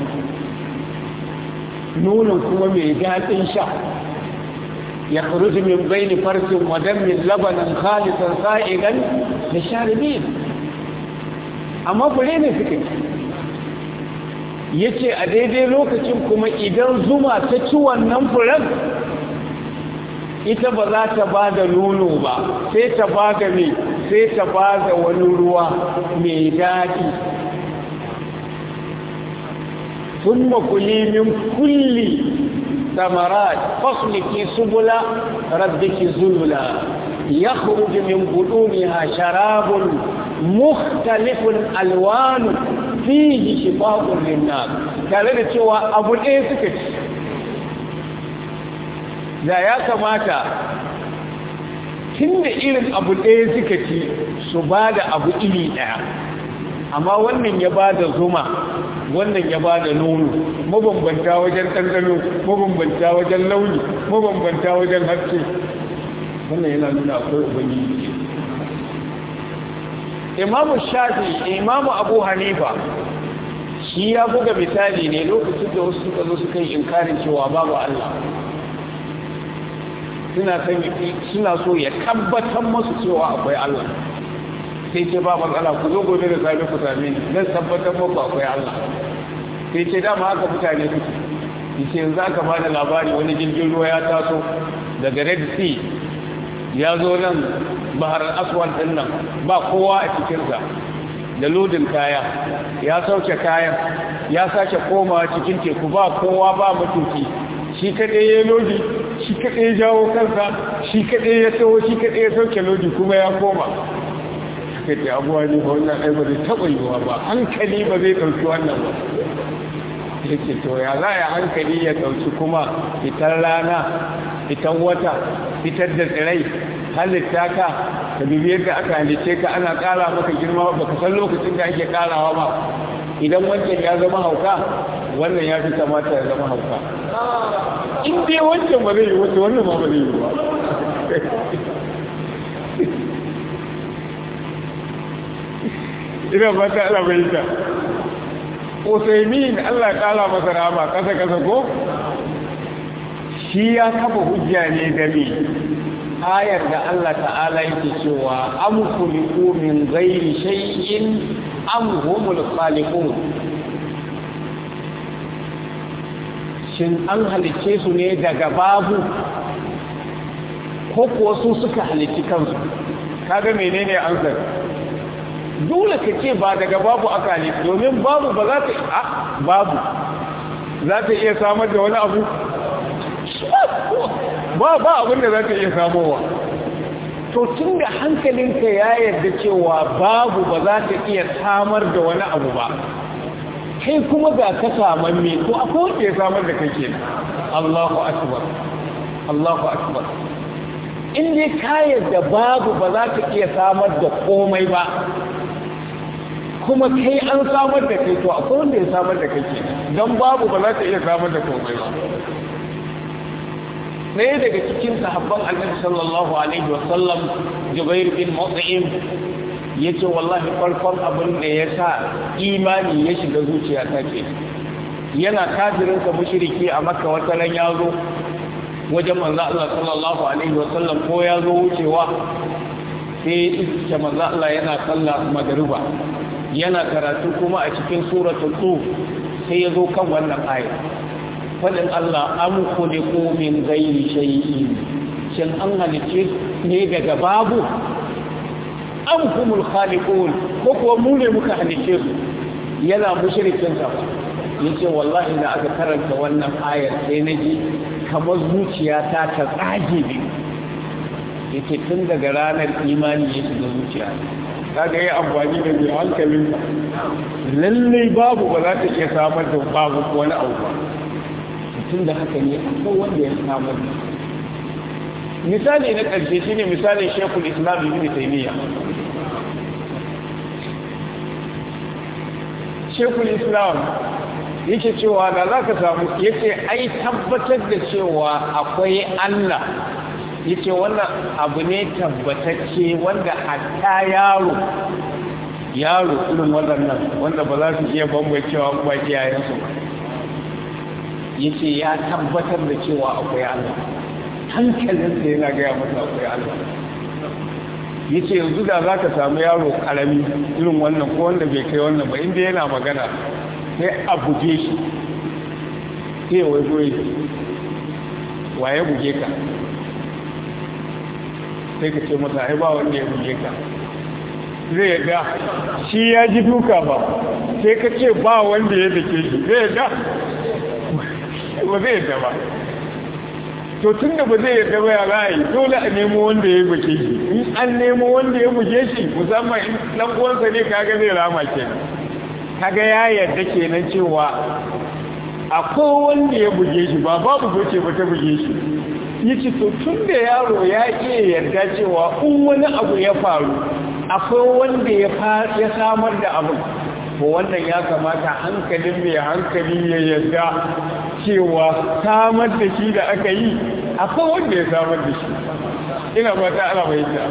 nonon kuma mai daɗin sha ya kuruji min baini farsin wadannin labanin khalisan sa'igan da sharibin amma fure ne suka ya ce a daidai lokacin kuma idan zuma ta ci wannan furen ita ba za ta ba da nono ba sai ta ba da mai sai ta ba da wani ruwa mai daɗi thumma kuli min kulli ثمرات فاصلك سبل ربك ذللا يخرج من بطونها شراب مختلف الوان فيه شفاء للناس tare da cewa abu ɗaya suka ci da ya kamata tun da irin abu ɗaya suka ci su ba da abu iri ɗaya amma wannan ya ba da zuma wannan ya ba da nono mabambanta wajen ɗanɗano mabambanta wajen launi mabambanta wajen haske wannan yana nuna akwai ubangiji imamu shafi imamu abu hanifa shi ya buga misali ne lokacin da wasu suka zo suka yi inkarin cewa babu allah suna so ya tabbatar masu cewa akwai allah sai ce ba matsala ku zo gobe da safe ku same ni zan tabbatar muku akwai Allah sai ce dama haka mutane suke yace yanzu aka ba da labari wani jirgin ruwa ya taso daga Red Sea ya zo nan bahar aswad din nan ba kowa a cikin sa da lodin kaya ya sauke kayan ya sake komawa cikin teku ba kowa ba mutunci shi kadai ya lodi shi kadai ya jawo kansa shi kadai ya taho shi kadai ya sauke lodi kuma ya koma suka ce abuwa ne ba wannan ai ba zai taɓa yiwuwa ba hankali ba zai ɗauki wannan ba ya ce to ya za a hankali ya ɗauki kuma fitar rana fitar wata fitar da tsirai halitta ka ka dubi yadda aka halice ka ana ƙara maka girma ba ka san lokacin da ake ƙarawa ba idan wancan ya zama hauka wannan ya fi kamata ya zama hauka in dai wancan ba zai yi wata wannan ma ba zai yi ba ina fata ala bayyana Usaimin Allah kala masa rama kasa kasa ko shi ya kafa hujja ne da me ayar da Allah ta'ala yake cewa am khuliqu min ghairi shay'in am humul khaliqun shin an halice su ne daga babu ko kuwa su suka halici kansu kaga menene ansar dole ka ce ba daga babu aka ne domin babu ba za ta a babu za ta iya samar da wani abu ba ba abin da za ta iya samowa to tun da hankalinka ya yarda cewa babu ba za ta iya samar da wani abu ba kai kuma ga ka saman me to akwai wanda ya samar da kake Allahu akbar Allahu akbar in dai ka yarda babu ba za ta iya samar da komai ba kuma kai an samar da kai to akwai wanda ya samar da kai ke don babu ba za ta iya samar da komai ba ɗaya daga cikin sahabban annabi sallallahu alaihi wasallam jubair bin mut'im yace wallahi farkon abin da ya sa imani ya shiga zuciya ta ke yana kafirin ka mushriki a makka wata ran ya zo wajen manzo Allah sallallahu alaihi wasallam ko ya zo wucewa sai iska manzo Allah yana sallah magruba yana karatu kuma a cikin suratul tur sai ya zo kan wannan aya fadin Allah am khuliqu min ghairi shay'in shin an halice ne daga babu am humul khaliqun ko kuwa mu ne muka halice su yana mushrikin sa yace wallahi da aka karanta wannan ayar sai naji kamar zuciyata ta tsage ne yace tun daga ranar imani ya shiga zuciya kaga yi amfani da mai hankalin lallai babu ba za ta iya samar da babu wani abu ba tun da haka ne akwai wanda ya samar da misali na ƙarshe shi ne misalin shekul islam ibn taymiya shekul islam yake cewa da za ka samu yake ai tabbatar da cewa akwai allah yace wannan abu ne tabbatacce wanda hatta yaro yaro irin waɗannan wanda ba za su iya bambancewa ba iyayensu yace ya tabbatar da cewa akwai Allah hankalinsa yana gaya masa akwai Allah yace yanzu da za ka samu yaro karami irin wannan ko wanda bai kai wannan ba inda yana magana sai a buge shi sai ya waigo waye buge ka sai ka ce masa ai ba wanda ya buge ka zai yadda shi ya ji duka ba sai ka ce ba wanda ya dake shi zai yadda ba zai yadda ba to tun da ba zai yadda ba ya ra'ayi dole a nemo wanda ya buge shi in an nemo wanda ya buge shi musamman in dan uwansa ne kaga zai rama kenan kaga ya yarda kenan cewa akwai wanda ya buge shi ba babu goce ba ta buge shi yace to tun da yaro ya iya yarda cewa in wani abu ya faru akwai wanda ya ya samar da abu ko wannan ya kamata hankalin mai hankali ya yarda cewa samar da shi da aka yi akwai wanda ya samar da shi ina fata ana bayyana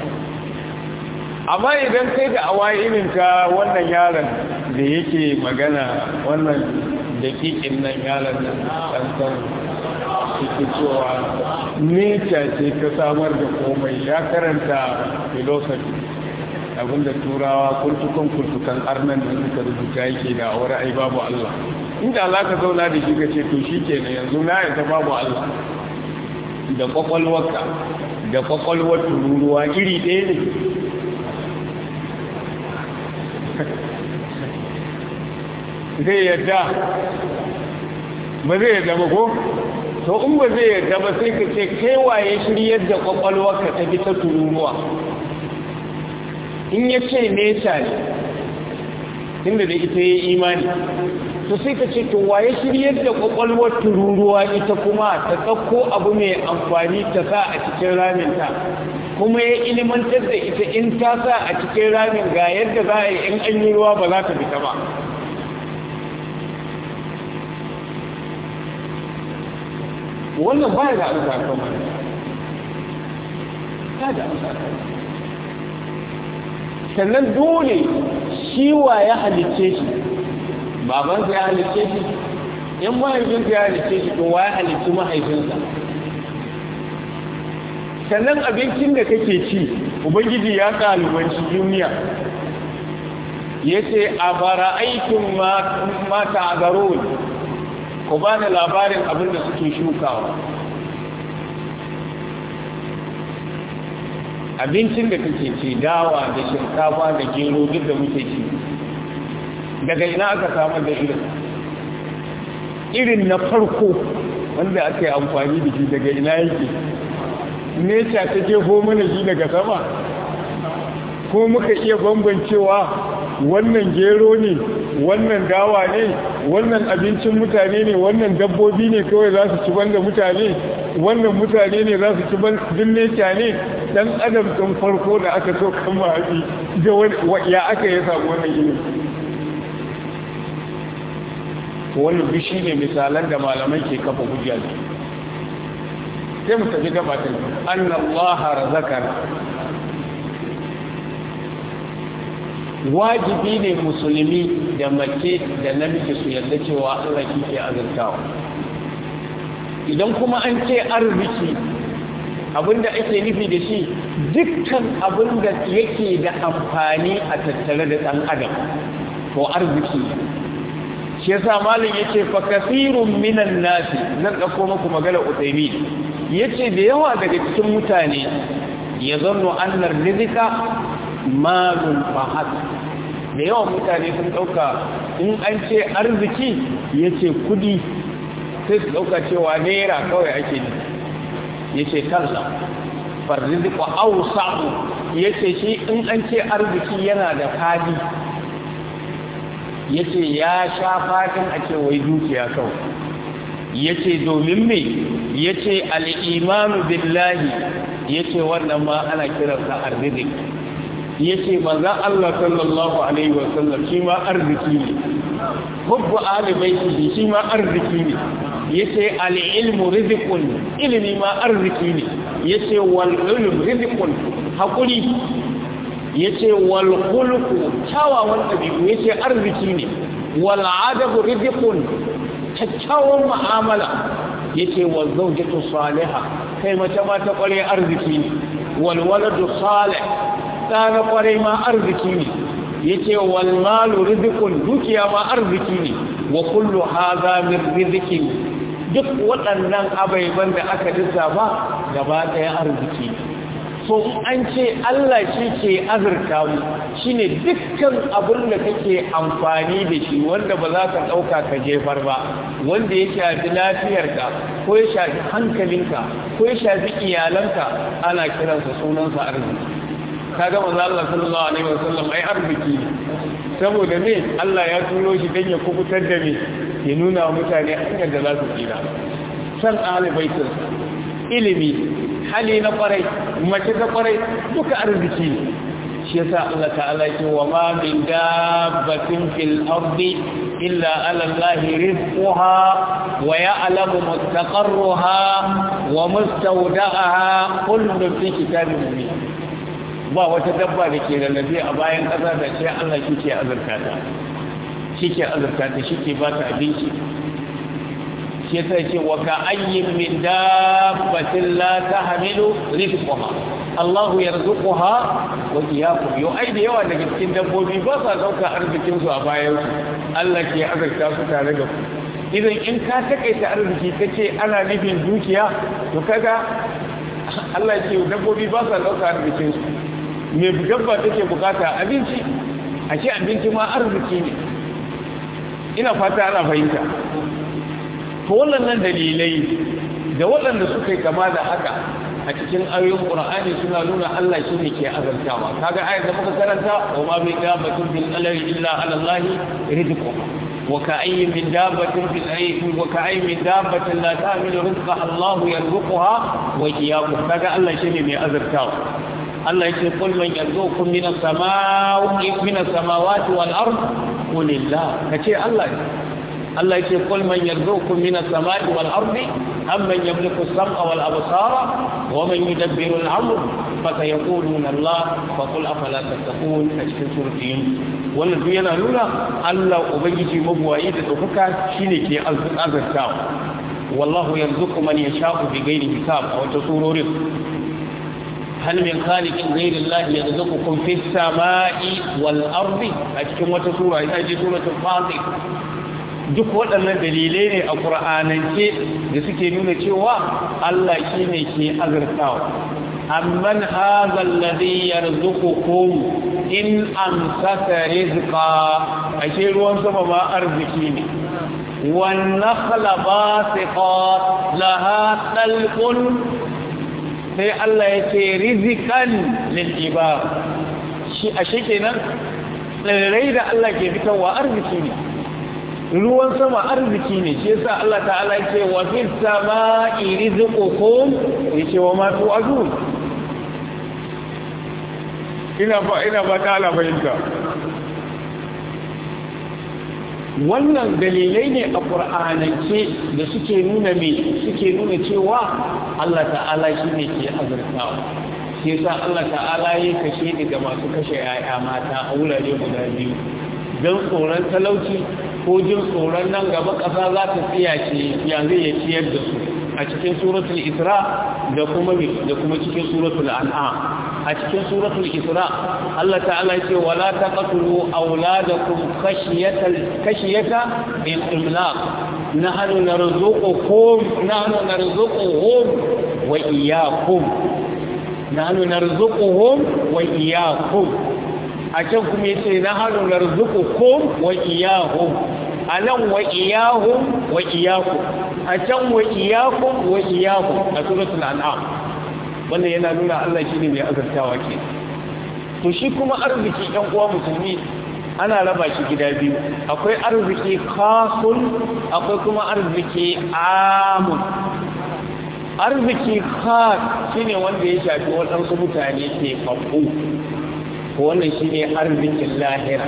amma idan kai da awaye irin ka wannan yaron da yake magana wannan dakikin nan yaron nan ɗansan suke cewa nature ce ta samar da komai ya karanta philosophy abinda turawa kurtukan kurtukan arnan da suka rubuta yake da aure ai babu Allah inda za ka zauna da shi ka ce to shi ke yanzu na yanta babu Allah da kwakwalwarka da kwakwalwar tururuwa iri ɗaya ne zai yadda ba zai yadda ba ko to in ba zai yadda ba sai ka ce kai waye shiryar da kwakwalwarka ta bi ta tururuwa in ya ce nesa ne inda da ita ya imani to sai ka ce to waye shiryar da kwakwalwar tururuwa ita kuma ta ɗauko abu mai amfani ta sa a cikin raminta kuma ya ilimantar da ita in ta sa a cikin ramin ga yadda za a yi in an yi ruwa ba za ta fita ba wannan ba da amsa kan wani ta da amsa kan sannan dole shi wa ya halicce shi babansa ya halicce shi in mahaifinsa ya halicce shi to wa ya halicci mahaifinsa sannan abincin da kake ci ubangiji ya kalubanci duniya ya ce a bara aikin mata a garo ku ba da labarin abin da suke shukawa abincin da kake ci dawa da shinkafa da gero duk da muke ci daga ina aka samar da irin irin na farko wanda aka yi amfani da shi daga ina yake neca ta jefo mana shi daga sama ko muka iya bambancewa wannan gero ne wannan dawa ne wannan abincin mutane ne wannan dabbobi ne kawai za su ci banda mutane wannan mutane ne za su ci din neca ne dan adam ɗin farko da aka so kan mahaɗi ya aka yi samu wannan ilimi wannan bishi ne misalan da malamai ke kafa hujja da sai mu tafi gaba ta annallaha razaqana wajibi ne musulmi da mace da namiji su yarda cewa Allah ke azurtawa idan kuma an ce arziki abinda ake nufi da shi dukkan abinda yake da amfani a tattare da ɗan adam ko arziki shi yasa malin yace fa kasirun minan nasi nan dauko muku magana utaymi yace da yawa daga cikin mutane ya zanno annar rizqa malun fahad da yawan mutane sun dauka in an ce arziki yace kudi sai su dauka cewa naira kawai ake ne yace kansa farrizqu awsa'u yace shi in an ce arziki yana da fadi yace ya sha fatan a ce wai dukiya kawai yace domin me yace al-imanu billahi yace wannan ma ana kiransa arziki yace manzon Allah sallallahu alaihi wasallam shi ma arziki ne hubbu ahli baiti shi ma arziki ne yace al-ilmu rizqun ilmi ma arziki ne yace wal ilm rizqun hakuri yace wal khulqu kyawawan dabi'u yace arziki ne wal adabu rizqun kyakkyawan mu'amala yace wal zawjatu salihah kai mace ma ta kware arziki ne wal waladu salih ɗana kwarai ma arziki ne yace wal malu rizqun dukiya ma arziki ne wa kullu hadha min rizqin duk waɗannan abaiban da aka lissafa gaba ɗaya arziki so an ce Allah shi ke azurta mu shine dukkan abin da kake amfani da shi wanda ba za ka ɗauka ka jefar ba wanda ya shafi lafiyarka ko ya shafi hankalinka ko ya shafi iyalanka ana kiransa sunansa arziki ka ga manzo Allah sallallahu alaihi wasallam ai arziki saboda me Allah ya turo shi dan ya kubutar da me ya nuna wa mutane hanyar da za su tsira san alibaitin ilimi hali na kwarai mace ta kwarai duka arziki ne shi yasa Allah ta'ala ce wa ma min dabbatin fil ardi illa ala Allah rizquha wa ya'lamu mustaqarraha wa mustawda'aha kullu fi kitabin mubin ba wata dabba da ke lallabe a bayan ƙasa da ce Allah shi ke azurta ta shi ke azurta ta shi ke ba ta abinci shi yasa ce wa ka ayyin min dabbatin la tahmilu rizqaha Allahu yarzuquha wa iyyakum yo ai da yawa daga cikin dabbobi ba sa dauka arzikin su a bayan su Allah ke azurta su tare da ku idan in ka takaita arziki kace ana nufin dukiya to kaga Allah ce dabbobi ba sa dauka arzikin su me dabba take bukata abinci ashe abinci ma arziki ne ina fata ana fahimta to wannan dalilai da waɗanda suka yi kama da haka a cikin ayoyin Qur'ani suna nuna Allah shine ke azantawa kaga ayar da muka karanta wa ma min dabbatin bil alari illa ala Allah rizquha wa ka'ayyin min dabbatin fil ayyi wa ka'ayyin min dabbatin la ta'milu rizqaha Allah yarzuquha wa iyyakum kaga Allah shine mai azantawa Allah yake kul man yarzuqukum min as-samawati min as-samawati wal ard qulillah kace Allah Allah yake kul man yarzuqukum min as-samai wal ardi amman yamliku as-sam'a wal absara wa man yudabbiru al-amr fa sayaquluna Allah fa qul afala tattaqun a cikin suratin wannan duk yana nuna Allah ubangiji mabuwayi da dokaka shine ke azurtawa wallahu yarzuqu man yasha'u bighairi hisab a wata surorin هل من خالق غير الله يرزقكم في السماء والأرض أتكم وتسورة إذا جي سورة الفاضل duk waɗannan dalilai ne a ƙura'anance da suke nuna cewa Allah shi ne ke azurtawa amman hazal ladhi yarzuqukum in amsaka rizqa ashe ruwan sama ma arziki ne wan nakhla basiqat laha talqun sai Allah ya ce rizikan lil'ibar shi a kenan tsirrai da Allah ke fitarwa arziki ne ruwan sama arziki ne shi yasa Allah ta'ala ce wa fil sama'i rizqukum yace wa ma tu'adun ina ba ina ba ta'ala fahimta wannan dalilai ne a ƙur'anance da suke nuna me suke nuna cewa Allah ta'ala shi ne ke azurtawa shi yasa Allah ta'ala ya kashe daga masu kashe yaya mata a wurare guda biyu don tsoron talauci ko jin tsoron nan gaba ƙasa za ta tsiyace ya zai ya ciyar da su a cikin suratul isra da kuma da kuma cikin suratul an'am a cikin suratul isra Allah ta'ala ce wala taqtulu auladakum khashyata khashyata min imlaq nahnu narzuqukum nahnu narzuquhum wa iyyakum nahnu narzuquhum wa iyyakum a can kuma yace nahnu narzuqukum wa iyyahum anan wa iyyahum wa iyyakum a can wa iyyakum wa iyyahum a suratul an'am wannan yana nuna Allah shi ne mai azartawa ke to shi kuma arziki ɗan uwa musulmi ana raba shi gida biyu akwai arziki khasun akwai kuma arziki amun arziki khas shine wanda ya shafi waɗansu mutane ke faɓo wannan shine arzikin lahira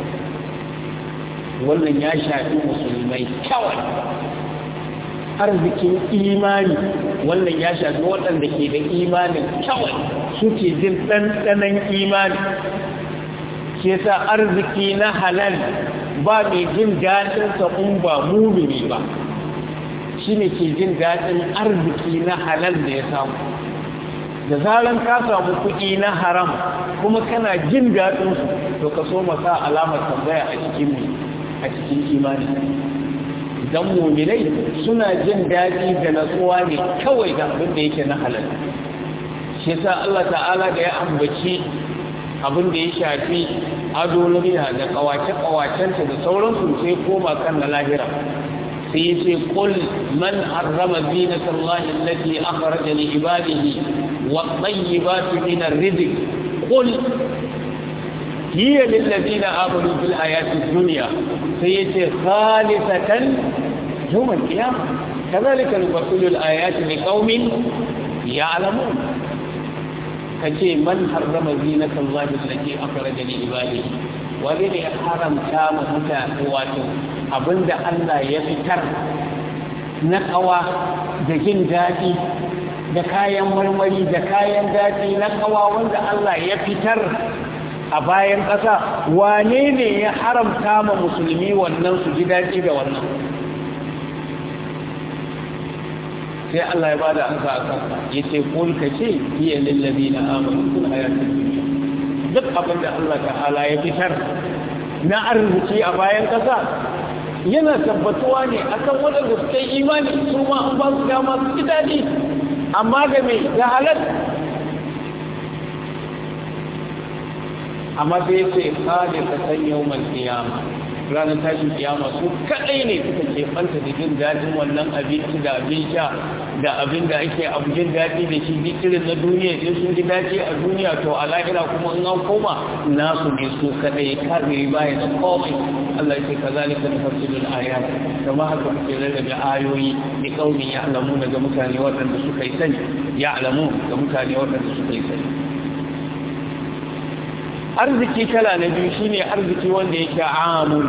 wannan ya shafi musulmai kawai arzikin imani wannan ya shafi waɗanda ke da imanin kawai suke jin ɗanɗanon imani ke sa arziki na halal ba mai jin daɗinsa in ba mumini ba shi ne ke jin daɗin arziki na halal da ya samu da zaran ka samu kuɗi na haram kuma kana jin daɗinsu to ka so masa alamar tambaya a cikin a cikin imani dan muminai suna jin daɗi da natsuwa ne kawai da abin da yake na halal shi yasa Allah ta'ala da ya ambaci abin da ya shafi ado na da kawace-kawacenta da sauransu sai koma kan na lahira sai ya ce kul man harrama zinata Allah allati akhraja li ibadihi wa tayyibati min ar-rizq qul hiya lil ladina amanu fil hayati dunya sai ya ce khalisatan yawm al-qiyamah kadhalika nufassilu al-ayati liqaumin ya'lamun kace man harrama zinata Allah allati akhraja li ibadihi wani ne ya haramta ma mutane wato abinda Allah ya fitar na kawa da jin daɗi da kayan marmari da kayan daɗi na kawa wanda Allah ya fitar a bayan ƙasa wane ne ya haramta ma musulmi wannan su ji daɗi da wannan sai Allah ya bada ansa a kansa ya ce kul ka ce hiya lillazi na amanu kun hayatun duniya duk abin da Allah ta'ala ya fitar na arziki a bayan ƙasa yana tabbatuwa ne akan waɗanda suka yi imani su ma an ba su dama su ji daɗi amma ga mai da halar amma sai ce kada ka san yau mal kiyama ranar tashin kiyama su kaɗai ne suka ke fanta da jin daɗin wannan abinci da abin sha da abin da ake abu jin daɗi da shi irin na duniya in sun ji daɗi a duniya to a lahira kuma in an koma nasu ne su kaɗai kare baya da komai Allah ce ka zalika da fasilul ayat kama haka kuke rarrabe ayoyi da kaumin ya alamu daga mutane waɗanda suka yi sani ya alamu ga mutane waɗanda suka yi sani arziki kala na biyu shine arziki wanda yake amul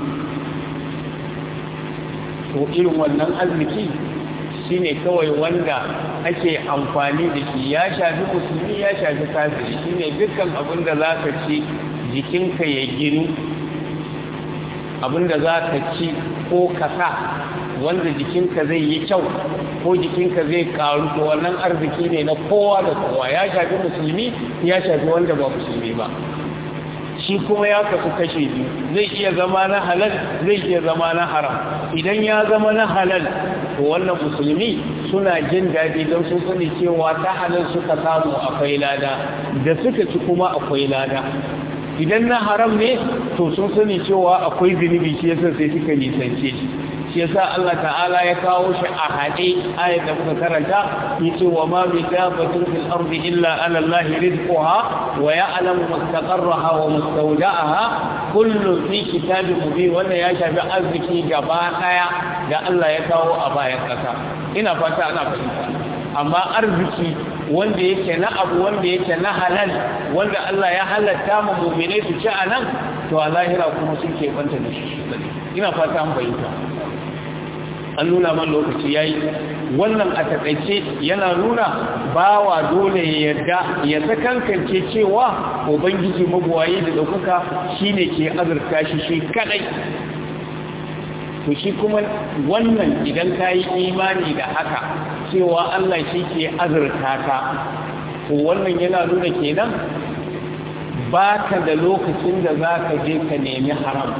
to irin wannan arziki shine kawai wanda ake amfani da shi ya shafi musulmi ya shafi kafiri shine dukkan abin da za ka ci jikinka ya ginu abin da za ka ci ko ka sa wanda jikinka zai yi kyau ko jikinka zai karu to wannan arziki ne na kowa da kowa ya shafi musulmi ya shafi wanda ba musulmi ba shi kuma ya kasu kashe biyu zai iya zama na halal zai iya zama na haram idan ya zama na halal to wannan musulmi suna jin daɗi don sun sani cewa ta halal suka samu akwai lada da suka ci kuma akwai lada idan na haram ne to sun sani cewa akwai zunubi shi yasa sai suka nisance shi shi yasa Allah ta'ala ya kawo shi a haɗe ayat da muka karanta yace wa ma bi dabatin fil ardi illa ala Allah rizquha wa ya'lamu mustaqarraha wa mustawda'aha kullu fi kitabin mubin wannan ya shafi arziki gaba daya da Allah ya kawo a bayan kasa ina fata ana fahimta amma arziki wanda yake na abu wanda yake na halal wanda Allah ya halatta mu mu'mine su ci anan to a lahira kuma sun ke banta da shi ina fata an fahimta an nuna man lokaci yayi wannan a takaice yana nuna bawa dole ya yarda ya sakankance cewa ubangiji mabuwayi da ɗaukaka shine ke azurta shi shi kadai to shi kuma wannan idan ka yi imani da haka cewa Allah shi ke azurta ka to wannan yana nuna kenan ba ka da lokacin da za ka je ka nemi haram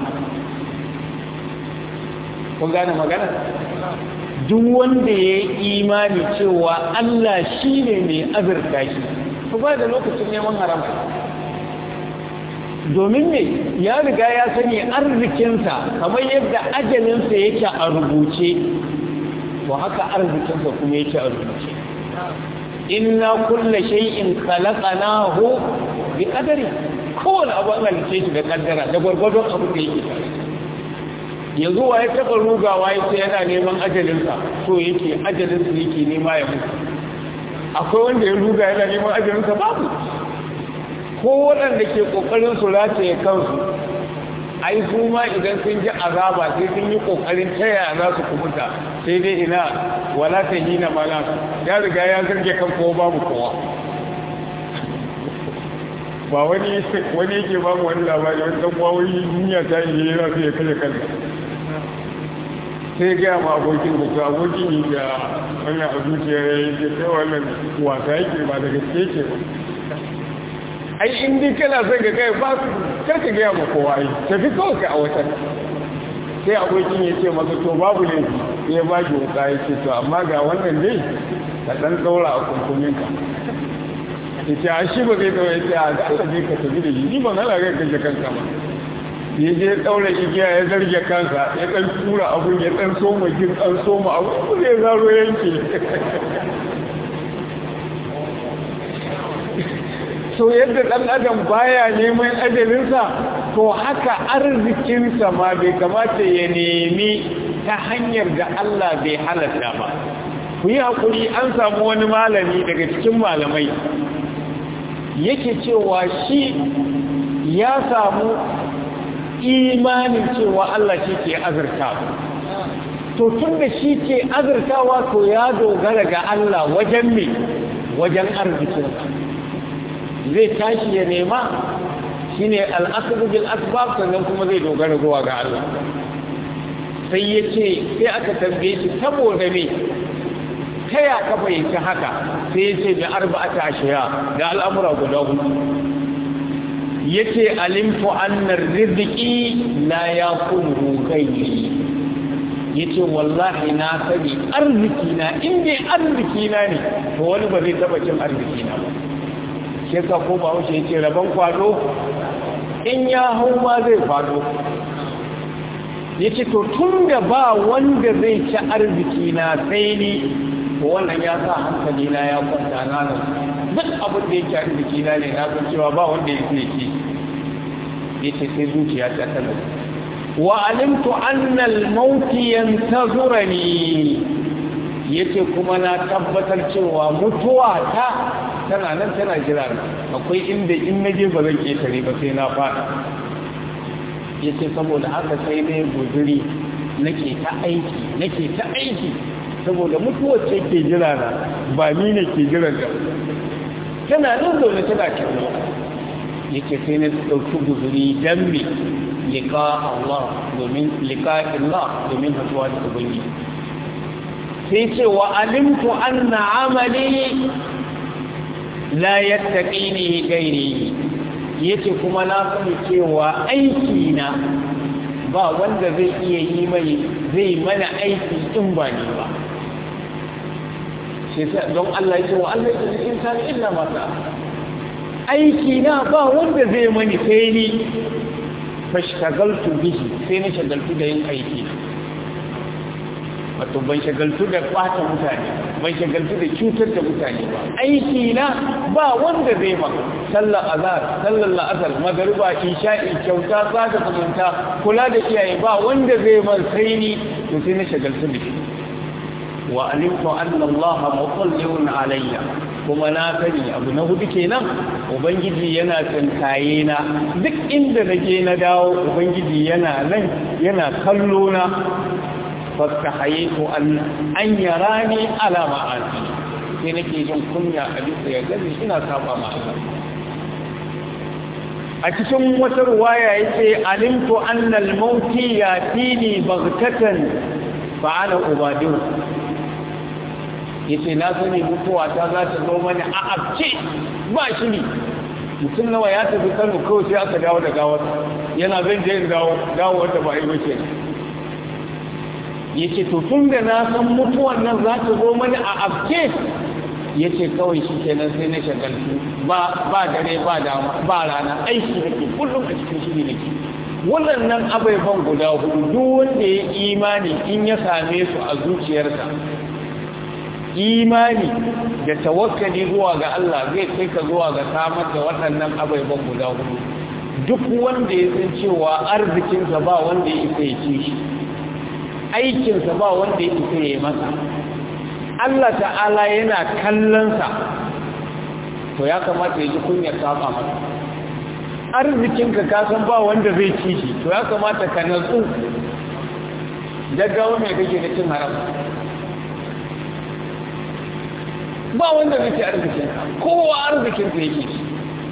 kun gane magana duk wanda ya yi imani cewa Allah shi ne mai azurta shi ku ba da lokacin neman haram domin ne ya riga ya sani arzikinsa kamar yadda ajalinsa yake a rubuce to haka arzikinsa kuma yake a rubuce inna kulla shay'in khalaqnahu bi qadari kowane abu an halice shi da kaddara da gwargwadon abu da yake tare yanzu wa ya taɓa rugawa ya ce yana neman ajalinsa so yake ajalinsa yake nema ya mutu akwai wanda ya ruga yana neman ajalinsa babu ko waɗanda ke ƙoƙarin su rataye kansu ai su ma idan sun ji azaba sai sun yi ƙoƙarin taya za su kubuta sai dai ina wala ta hina mana ya riga ya zarge kan kowa babu kowa ba wani wani yake ba mu wani labari wani ɗan wawai duniya ta yi yana sai ya kashe kansa sai gaya ma abokin da to abokin yi da wannan a zuciyar ya yi kai wannan wasa yake ba da gaske ke ba ai in dai kana son ka kai ba kar ka gaya ma kowa yi tafi kawai ka a watan sai abokin ya ce masa to babu ne sai ya ba ki wuka ya ce to amma ga wannan dai ka ɗan ɗaura a kunkuminka ya ce a shi ba zai ɗaura ya ce a da aka je ka tafi da shi ni ban hana kai kashe kanka ba ya je ɗaura igiya ya zarge kansa ya ɗan tura abun ya ɗan soma jin ɗan soma abu ko zai zaro yanke so yadda ɗan adam baya neman ajalinsa to haka arzikinsa ma bai kamata ya nemi ta hanyar da Allah bai halatta ba ku yi haƙuri an samu wani malami daga cikin malamai yake cewa shi ya samu imanin cewa Allah shi ke azurtawa to tun da shi ke azurtawa to ya dogara ga Allah wajen me wajen arzikinsa zai tashi ya nema shi ne al'asubu bil asbab sannan kuma zai dogara zuwa ga Allah sai ya ce sai aka tambaye shi saboda me ta ya ka fahimci haka sai ya ce da arba'ata ashiya da al'amura guda hudu ya ce alimtu annar riziki la ya kunu kai ya ce wallahi na sani arziki na inda arziki na ne to wani ba zai taba cin arziki na ba shi ka ko ba wuce ya ce rabon kwado in ya hau ma zai kwado ya ce to tun da ba wanda zai ci arziki na sai ni to wannan ya sa hankali na ya kwanta na nan duk abin da yake arziki na ne na san cewa ba wanda ya zai ci ya ce sai zuciya ta tana wa alimtu annal mauti yantazurani yace kuma na tabbatar cewa mutuwa ta tana nan tana jira akwai inda in naje ba zan ketare ba sai na fada yace saboda haka sai ne guzuri nake ta aiki nake ta aiki saboda mutuwar ce ke jira na ba ni ne ke jira da tana nan zaune tana kirlo yake sai na ɗauki guzuri don me liƙa Allah domin liƙa Allah domin hatuwa da ubangi sai ce wa alimtu anna amali la yattaqini gairi yace kuma na sani cewa aiki na ba wanda zai iya yi mai zai mana aiki in ba ni ba shi don Allah ya ce wa Allah ya ce insani illa ma aiki na ba wanda zai mani sai ni fashtagaltu bihi sai na shagaltu da yin aiki wato ban shagaltu da ɓata mutane ban shagaltu da cutar da mutane ba aiki na ba wanda zai ma sallar azhar sallar la'asar magariba isha'i kyauta sada zumunta kula da iyaye ba wanda zai man sai ni to sai na shagaltu da shi wa alimtu anna allaha mutalliyun alayya kuma na sani abu na hudu kenan ubangiji yana tsinkaye na duk inda nake na dawo ubangiji yana nan yana kallo na fastahaytu an an yarani ala ma'asi sai nake jin kunya a bisa ya gani ina saba ma Allah a cikin wata ruwaya yace alimtu anna al-mauti yatini baghtatan fa ana ubadiru yace na sani mutuwa ta za ta zo mani a abce ba shi ne mutum nawa ya tafi kano kawai sai aka dawo da gawar yana zan je dawo dawo wanda ba yi bace yace to tun da na san mutuwan nan za ta zo mani a abce yace kawai shi kenan sai na shagaltu ba ba dare ba dama ba rana aiki nake kullum a cikin shiri nake waɗannan ababen guda hudu duk wanda ya imani in ya same su a zuciyarsa imani da tawakkali zuwa ga Allah zai kai ka zuwa ga samar da waɗannan ababen guda hudu duk wanda ya san cewa arzikinsa ba wanda ya isa ya ci shi aikinsa ba wanda ya isa ya yi masa Allah ta'ala yana kallonsa to ya kamata ya ji kunyar saba masa arzikinka ka san ba wanda zai ci shi to ya kamata ka natsu gaggawa mai kake da cin haram ba wanda zai ci arzikin kowa arzikin sa yake ci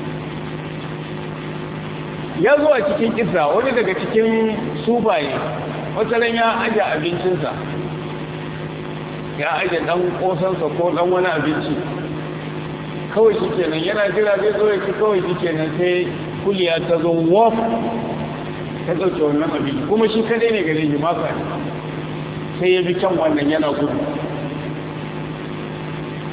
ya zo a cikin kisa wani daga cikin sufaye wataran ya aje abincinsa ya aje dan kosansa ko dan wani abinci kawai shi kenan yana jira zai zo ya ci kawai shi kenan sai kuliya ta zo waf ta ɗauke wannan abinci kuma shi kadai ne gare shi maka sai ya bi can wannan yana gudu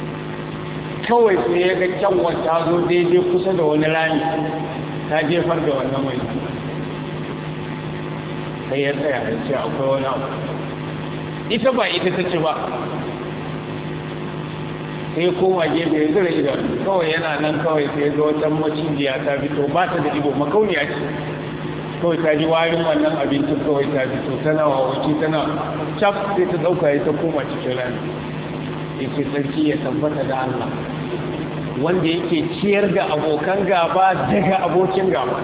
kawai sai ya ga kyanwa ta zo daidai kusa da wani rami ta jefar da wannan mai sai ya tsaya ya ce akwai wani abu ita ba ita ta ce ba sai koma gefe ya zira idan kawai yana nan kawai sai ga wata macijiya ta fito ba ta da ibo makauniya ce kawai ta ji warin wannan abincin kawai ta fito tana wawaci tana cap sai ta dauka ya ta koma cikin rami ya ce sarki ya tabbata da Allah wanda yake ciyar da abokan gaba daga abokin gaba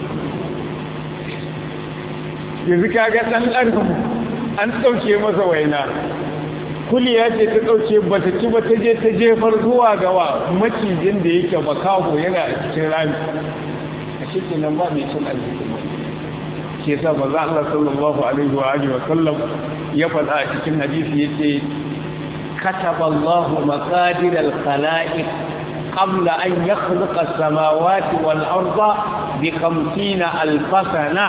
yanzu kaga ɗan ɗarfin an ɗauke masa waina kuliya ce ta ɗauke ba ta ci ba ta je ta jefar zuwa gawa macijin da yake makaho yana a cikin rami a cikin nan ba mai cin arziki ke sa ba za Allah sallallahu alaihi wa alihi wa sallam ya faɗa a cikin hadisi yace kataba Allah maqadir al-khalaiq qabla an yakhluqa as-samawati wal arda bi 50 alf sana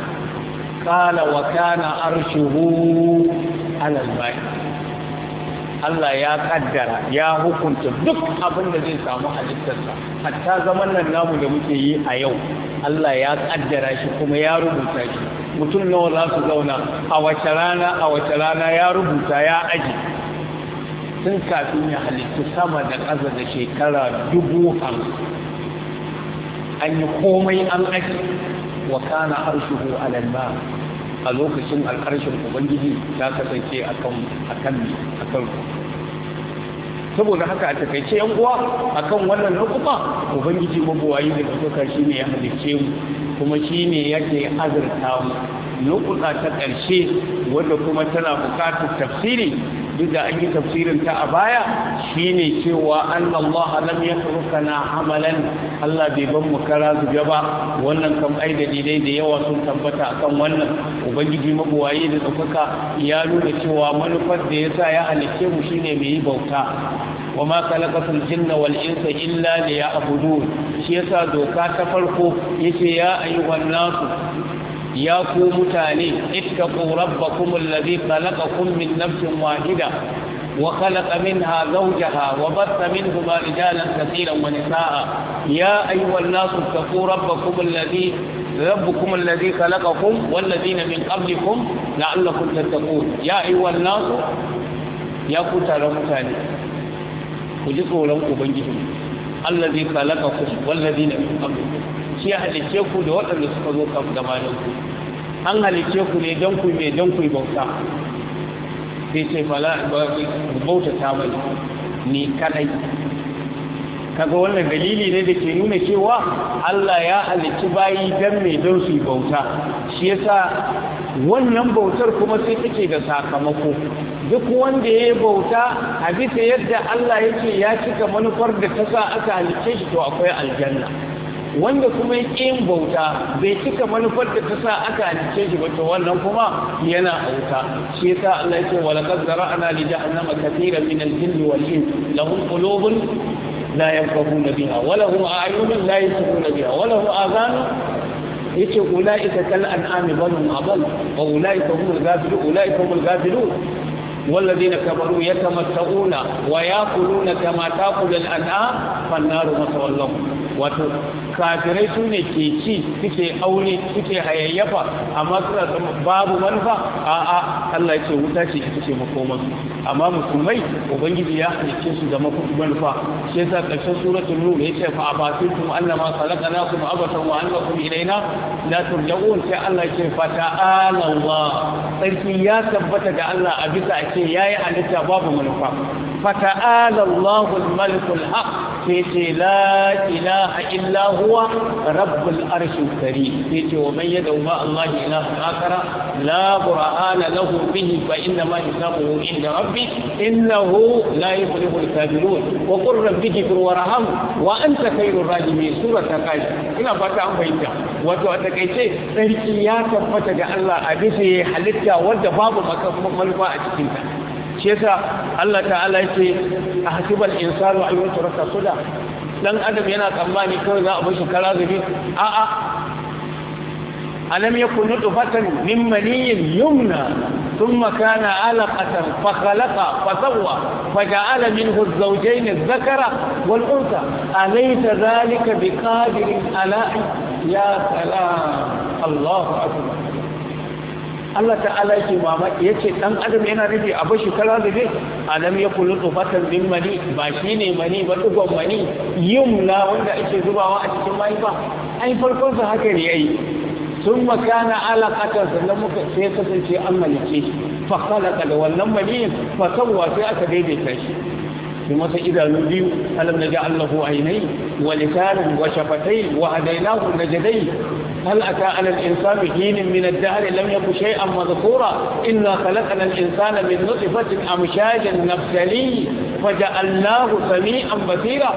qala wa kana arshuhu ala al-ma'i Allah ya kaddara ya hukunta duk abin da zai samu halittarsa hatta zaman nan namu da muke yi a yau Allah ya kaddara shi kuma ya rubuta shi mutum nawa za su zauna a wace rana a wace rana ya rubuta ya aji tun kafin ya halittu sama da ƙasa da shekara dubu hamsin an yi komai an aji wa kana arshuhu alal ma a lokacin alƙarshen ubangiji ta kasance akan akan akan saboda haka a takaice yan uwa akan wannan lokuta ubangiji mabuwayi da ɗaukaka shine ya halicce mu kuma shine yake azurta mu lokuta ta ƙarshe wanda kuma tana buƙatar tafsiri duk da an yi tafsirin ta a baya shine cewa annallaha lam yatrukana amalan Allah bai ban mu kara zuga ba wannan kam ai dalilai da yawa sun tabbata akan wannan ubangiji mabuwayi da ɗaukaka ya nuna cewa manufar da yasa ya halicce mu shine mai yi bauta wa ma khalaqatul jinna wal insa illa liya'budun shi yasa doka ta farko yace ya ayyuhan nasu ya ku mutane ittaqu rabbakum alladhi khalaqakum min nafsin wahida wa khalaqa minha zawjaha wa batha minhuma rijalan katiran wa nisaa ya ayyuhan nasu ittaqu rabbakum alladhi ربكم الذي خلقكم والذين من قبلكم لعلكم تتقون يا أيها الناس يا كتار متاني ku ji tsoron ubangiji allazi khalaqakum wallazina min qablikum shi ya halice ku da waɗanda suka zo kan gabanin ku an halice ku ne don ku me don ku bauta sai ce fala bauta ta mai ni kadai kaga wannan dalili ne da ke nuna cewa Allah ya halicci bayi dan me don su bauta shi yasa wannan bautar kuma sai take da sakamako duk wanda ya bauta a bisa yadda Allah yake ya cika manufar da ta sa aka halicce shi to akwai aljanna wanda kuma ya yin bauta bai cika manufar da ta sa aka halicce shi ba to wannan kuma yana auta shi yasa Allah yake wala qad zara'na li jahannama katiran min al-jinni wal ins lahum qulubun la yafqahuna biha wa lahum a'yunun la yusiruna biha wa lahum adhanun yace ulaika kal an'ami bal hum adall wa ulaika humul ghafilun ulaika humul ghafilun والذين كفروا يتمتعون ويأكلون كما تأكل الأنعام فالنار مثوى لهم wato kafirai su ne ke ci suke aure suke hayayyafa amma suna babu manufa a a Allah ya ce wuta ce ita ce makoman amma musulmai ubangiji ya halicce su da manufa shi yasa karshen suratul nur yace fa abasitum annama khalaqnakum abatan wa annakum ilaina la turja'un sai Allah ya ce fa ta'ala Allah sarki ya tabbata ga Allah a bisa a ce yayi halitta babu manufa fa ta'ala Allahu al-malikul haq sai ce la ilaha illa huwa rabbul arshil karim sai ce wa man yad'u ma Allah ilaha akara la burhana lahu bihi fa inna ma hisabuhu inda rabbi innahu la yuflihu al-kafirun wa qur rabbi ighfir warham wa anta khairur rahimin surata kai ina fata an fahimta wato a takeice sarki ya tabbata ga Allah a bisa halitta wanda babu manufa a cikin ta shi yasa Allah ta'ala yake a hasibal insanu an yutraka suda dan adam yana tsammani kawai za a bar shi kara zubi a a alam yakun nutfatan min maniyyin yumna ثم كان علقة فخلق فسوى فجعل منه الزوجين الذكر والأنثى أليس ذلك بقادر على يا سلام الله أكبر Allah ta'ala yake mamaki yace dan adam yana nufi a bashi kala da dai alam ya kullu tufatan min mani ba shine mani ba dugon mani yumna wanda ake zubawa a cikin mai ba ai farkon sa haka ne yayi sun makana alaƙatar sannan muka sai kasance an malice shi fa khalaqa da wannan mani fa sawwa sai aka daidaita shi bi masa idanu biyu alam naj'al lahu aynay wa lisanan wa shafatayn wa hadaynahu najdai هل أتى على الإنسان حين من الدهر لم يكن شيئا مذكورا إنا خلقنا الإنسان من نطفة أمشاج نبتليه فجعلناه سميعا بصيرا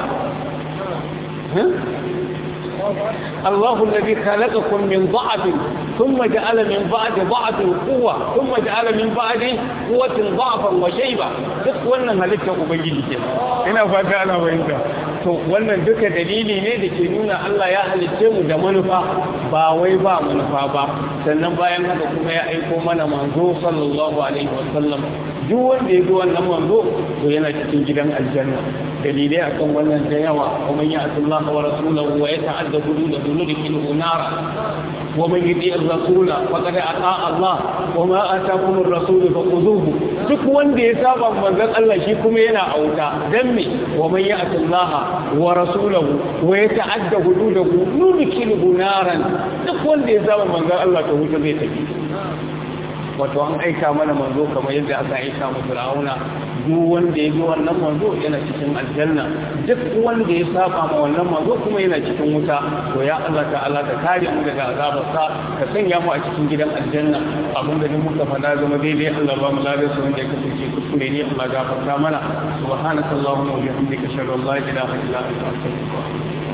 الله الذي خلقكم من ضعف ثم جعل من بعد ضعف قوة ثم جعل من بعد قوة ضعفا وشيبا duk wannan halittar ubangiji ke ina fata ana fahimta to wannan duka dalili ne da ke nuna Allah ya halicce mu da manufa ba wai ba manufa ba sannan bayan haka kuma ya aiko mana manzo sallallahu alaihi wasallam duk wanda ya bi wannan manzo to yana cikin gidan aljanna dalilai akan wannan da yawa kuma ya Allah wa rasulahu wa yata'adda hududahu nudkhiluhu nara wa man yuti ar-rasula faqad ata Allah wa ma ataakum ar-rasul faquduhu duk wanda ya saba manzon Allah shi kuma yana auta dan me wa man ya'ti Allah wa rasulahu wa yata'adda hududahu nudkhiluhu naran duk wanda ya saba manzon Allah to wuta zai tafi wato an aika mana manzo kamar yadda aka aika mu Fir'auna duk wanda ya bi wannan manzo yana cikin aljanna duk wanda ya saba ma wannan manzo kuma yana cikin wuta to ya Allah ta'ala ka kare mu daga azabar sa ka sanya mu a cikin gidan aljanna abin da muka faɗa zama daidai Allah ba mu ladan su wanda ya kasance kuskure ne Allah gafarta mana subhanakallahumma wa bihamdika ashhadu an la ilaha illa anta astaghfiruka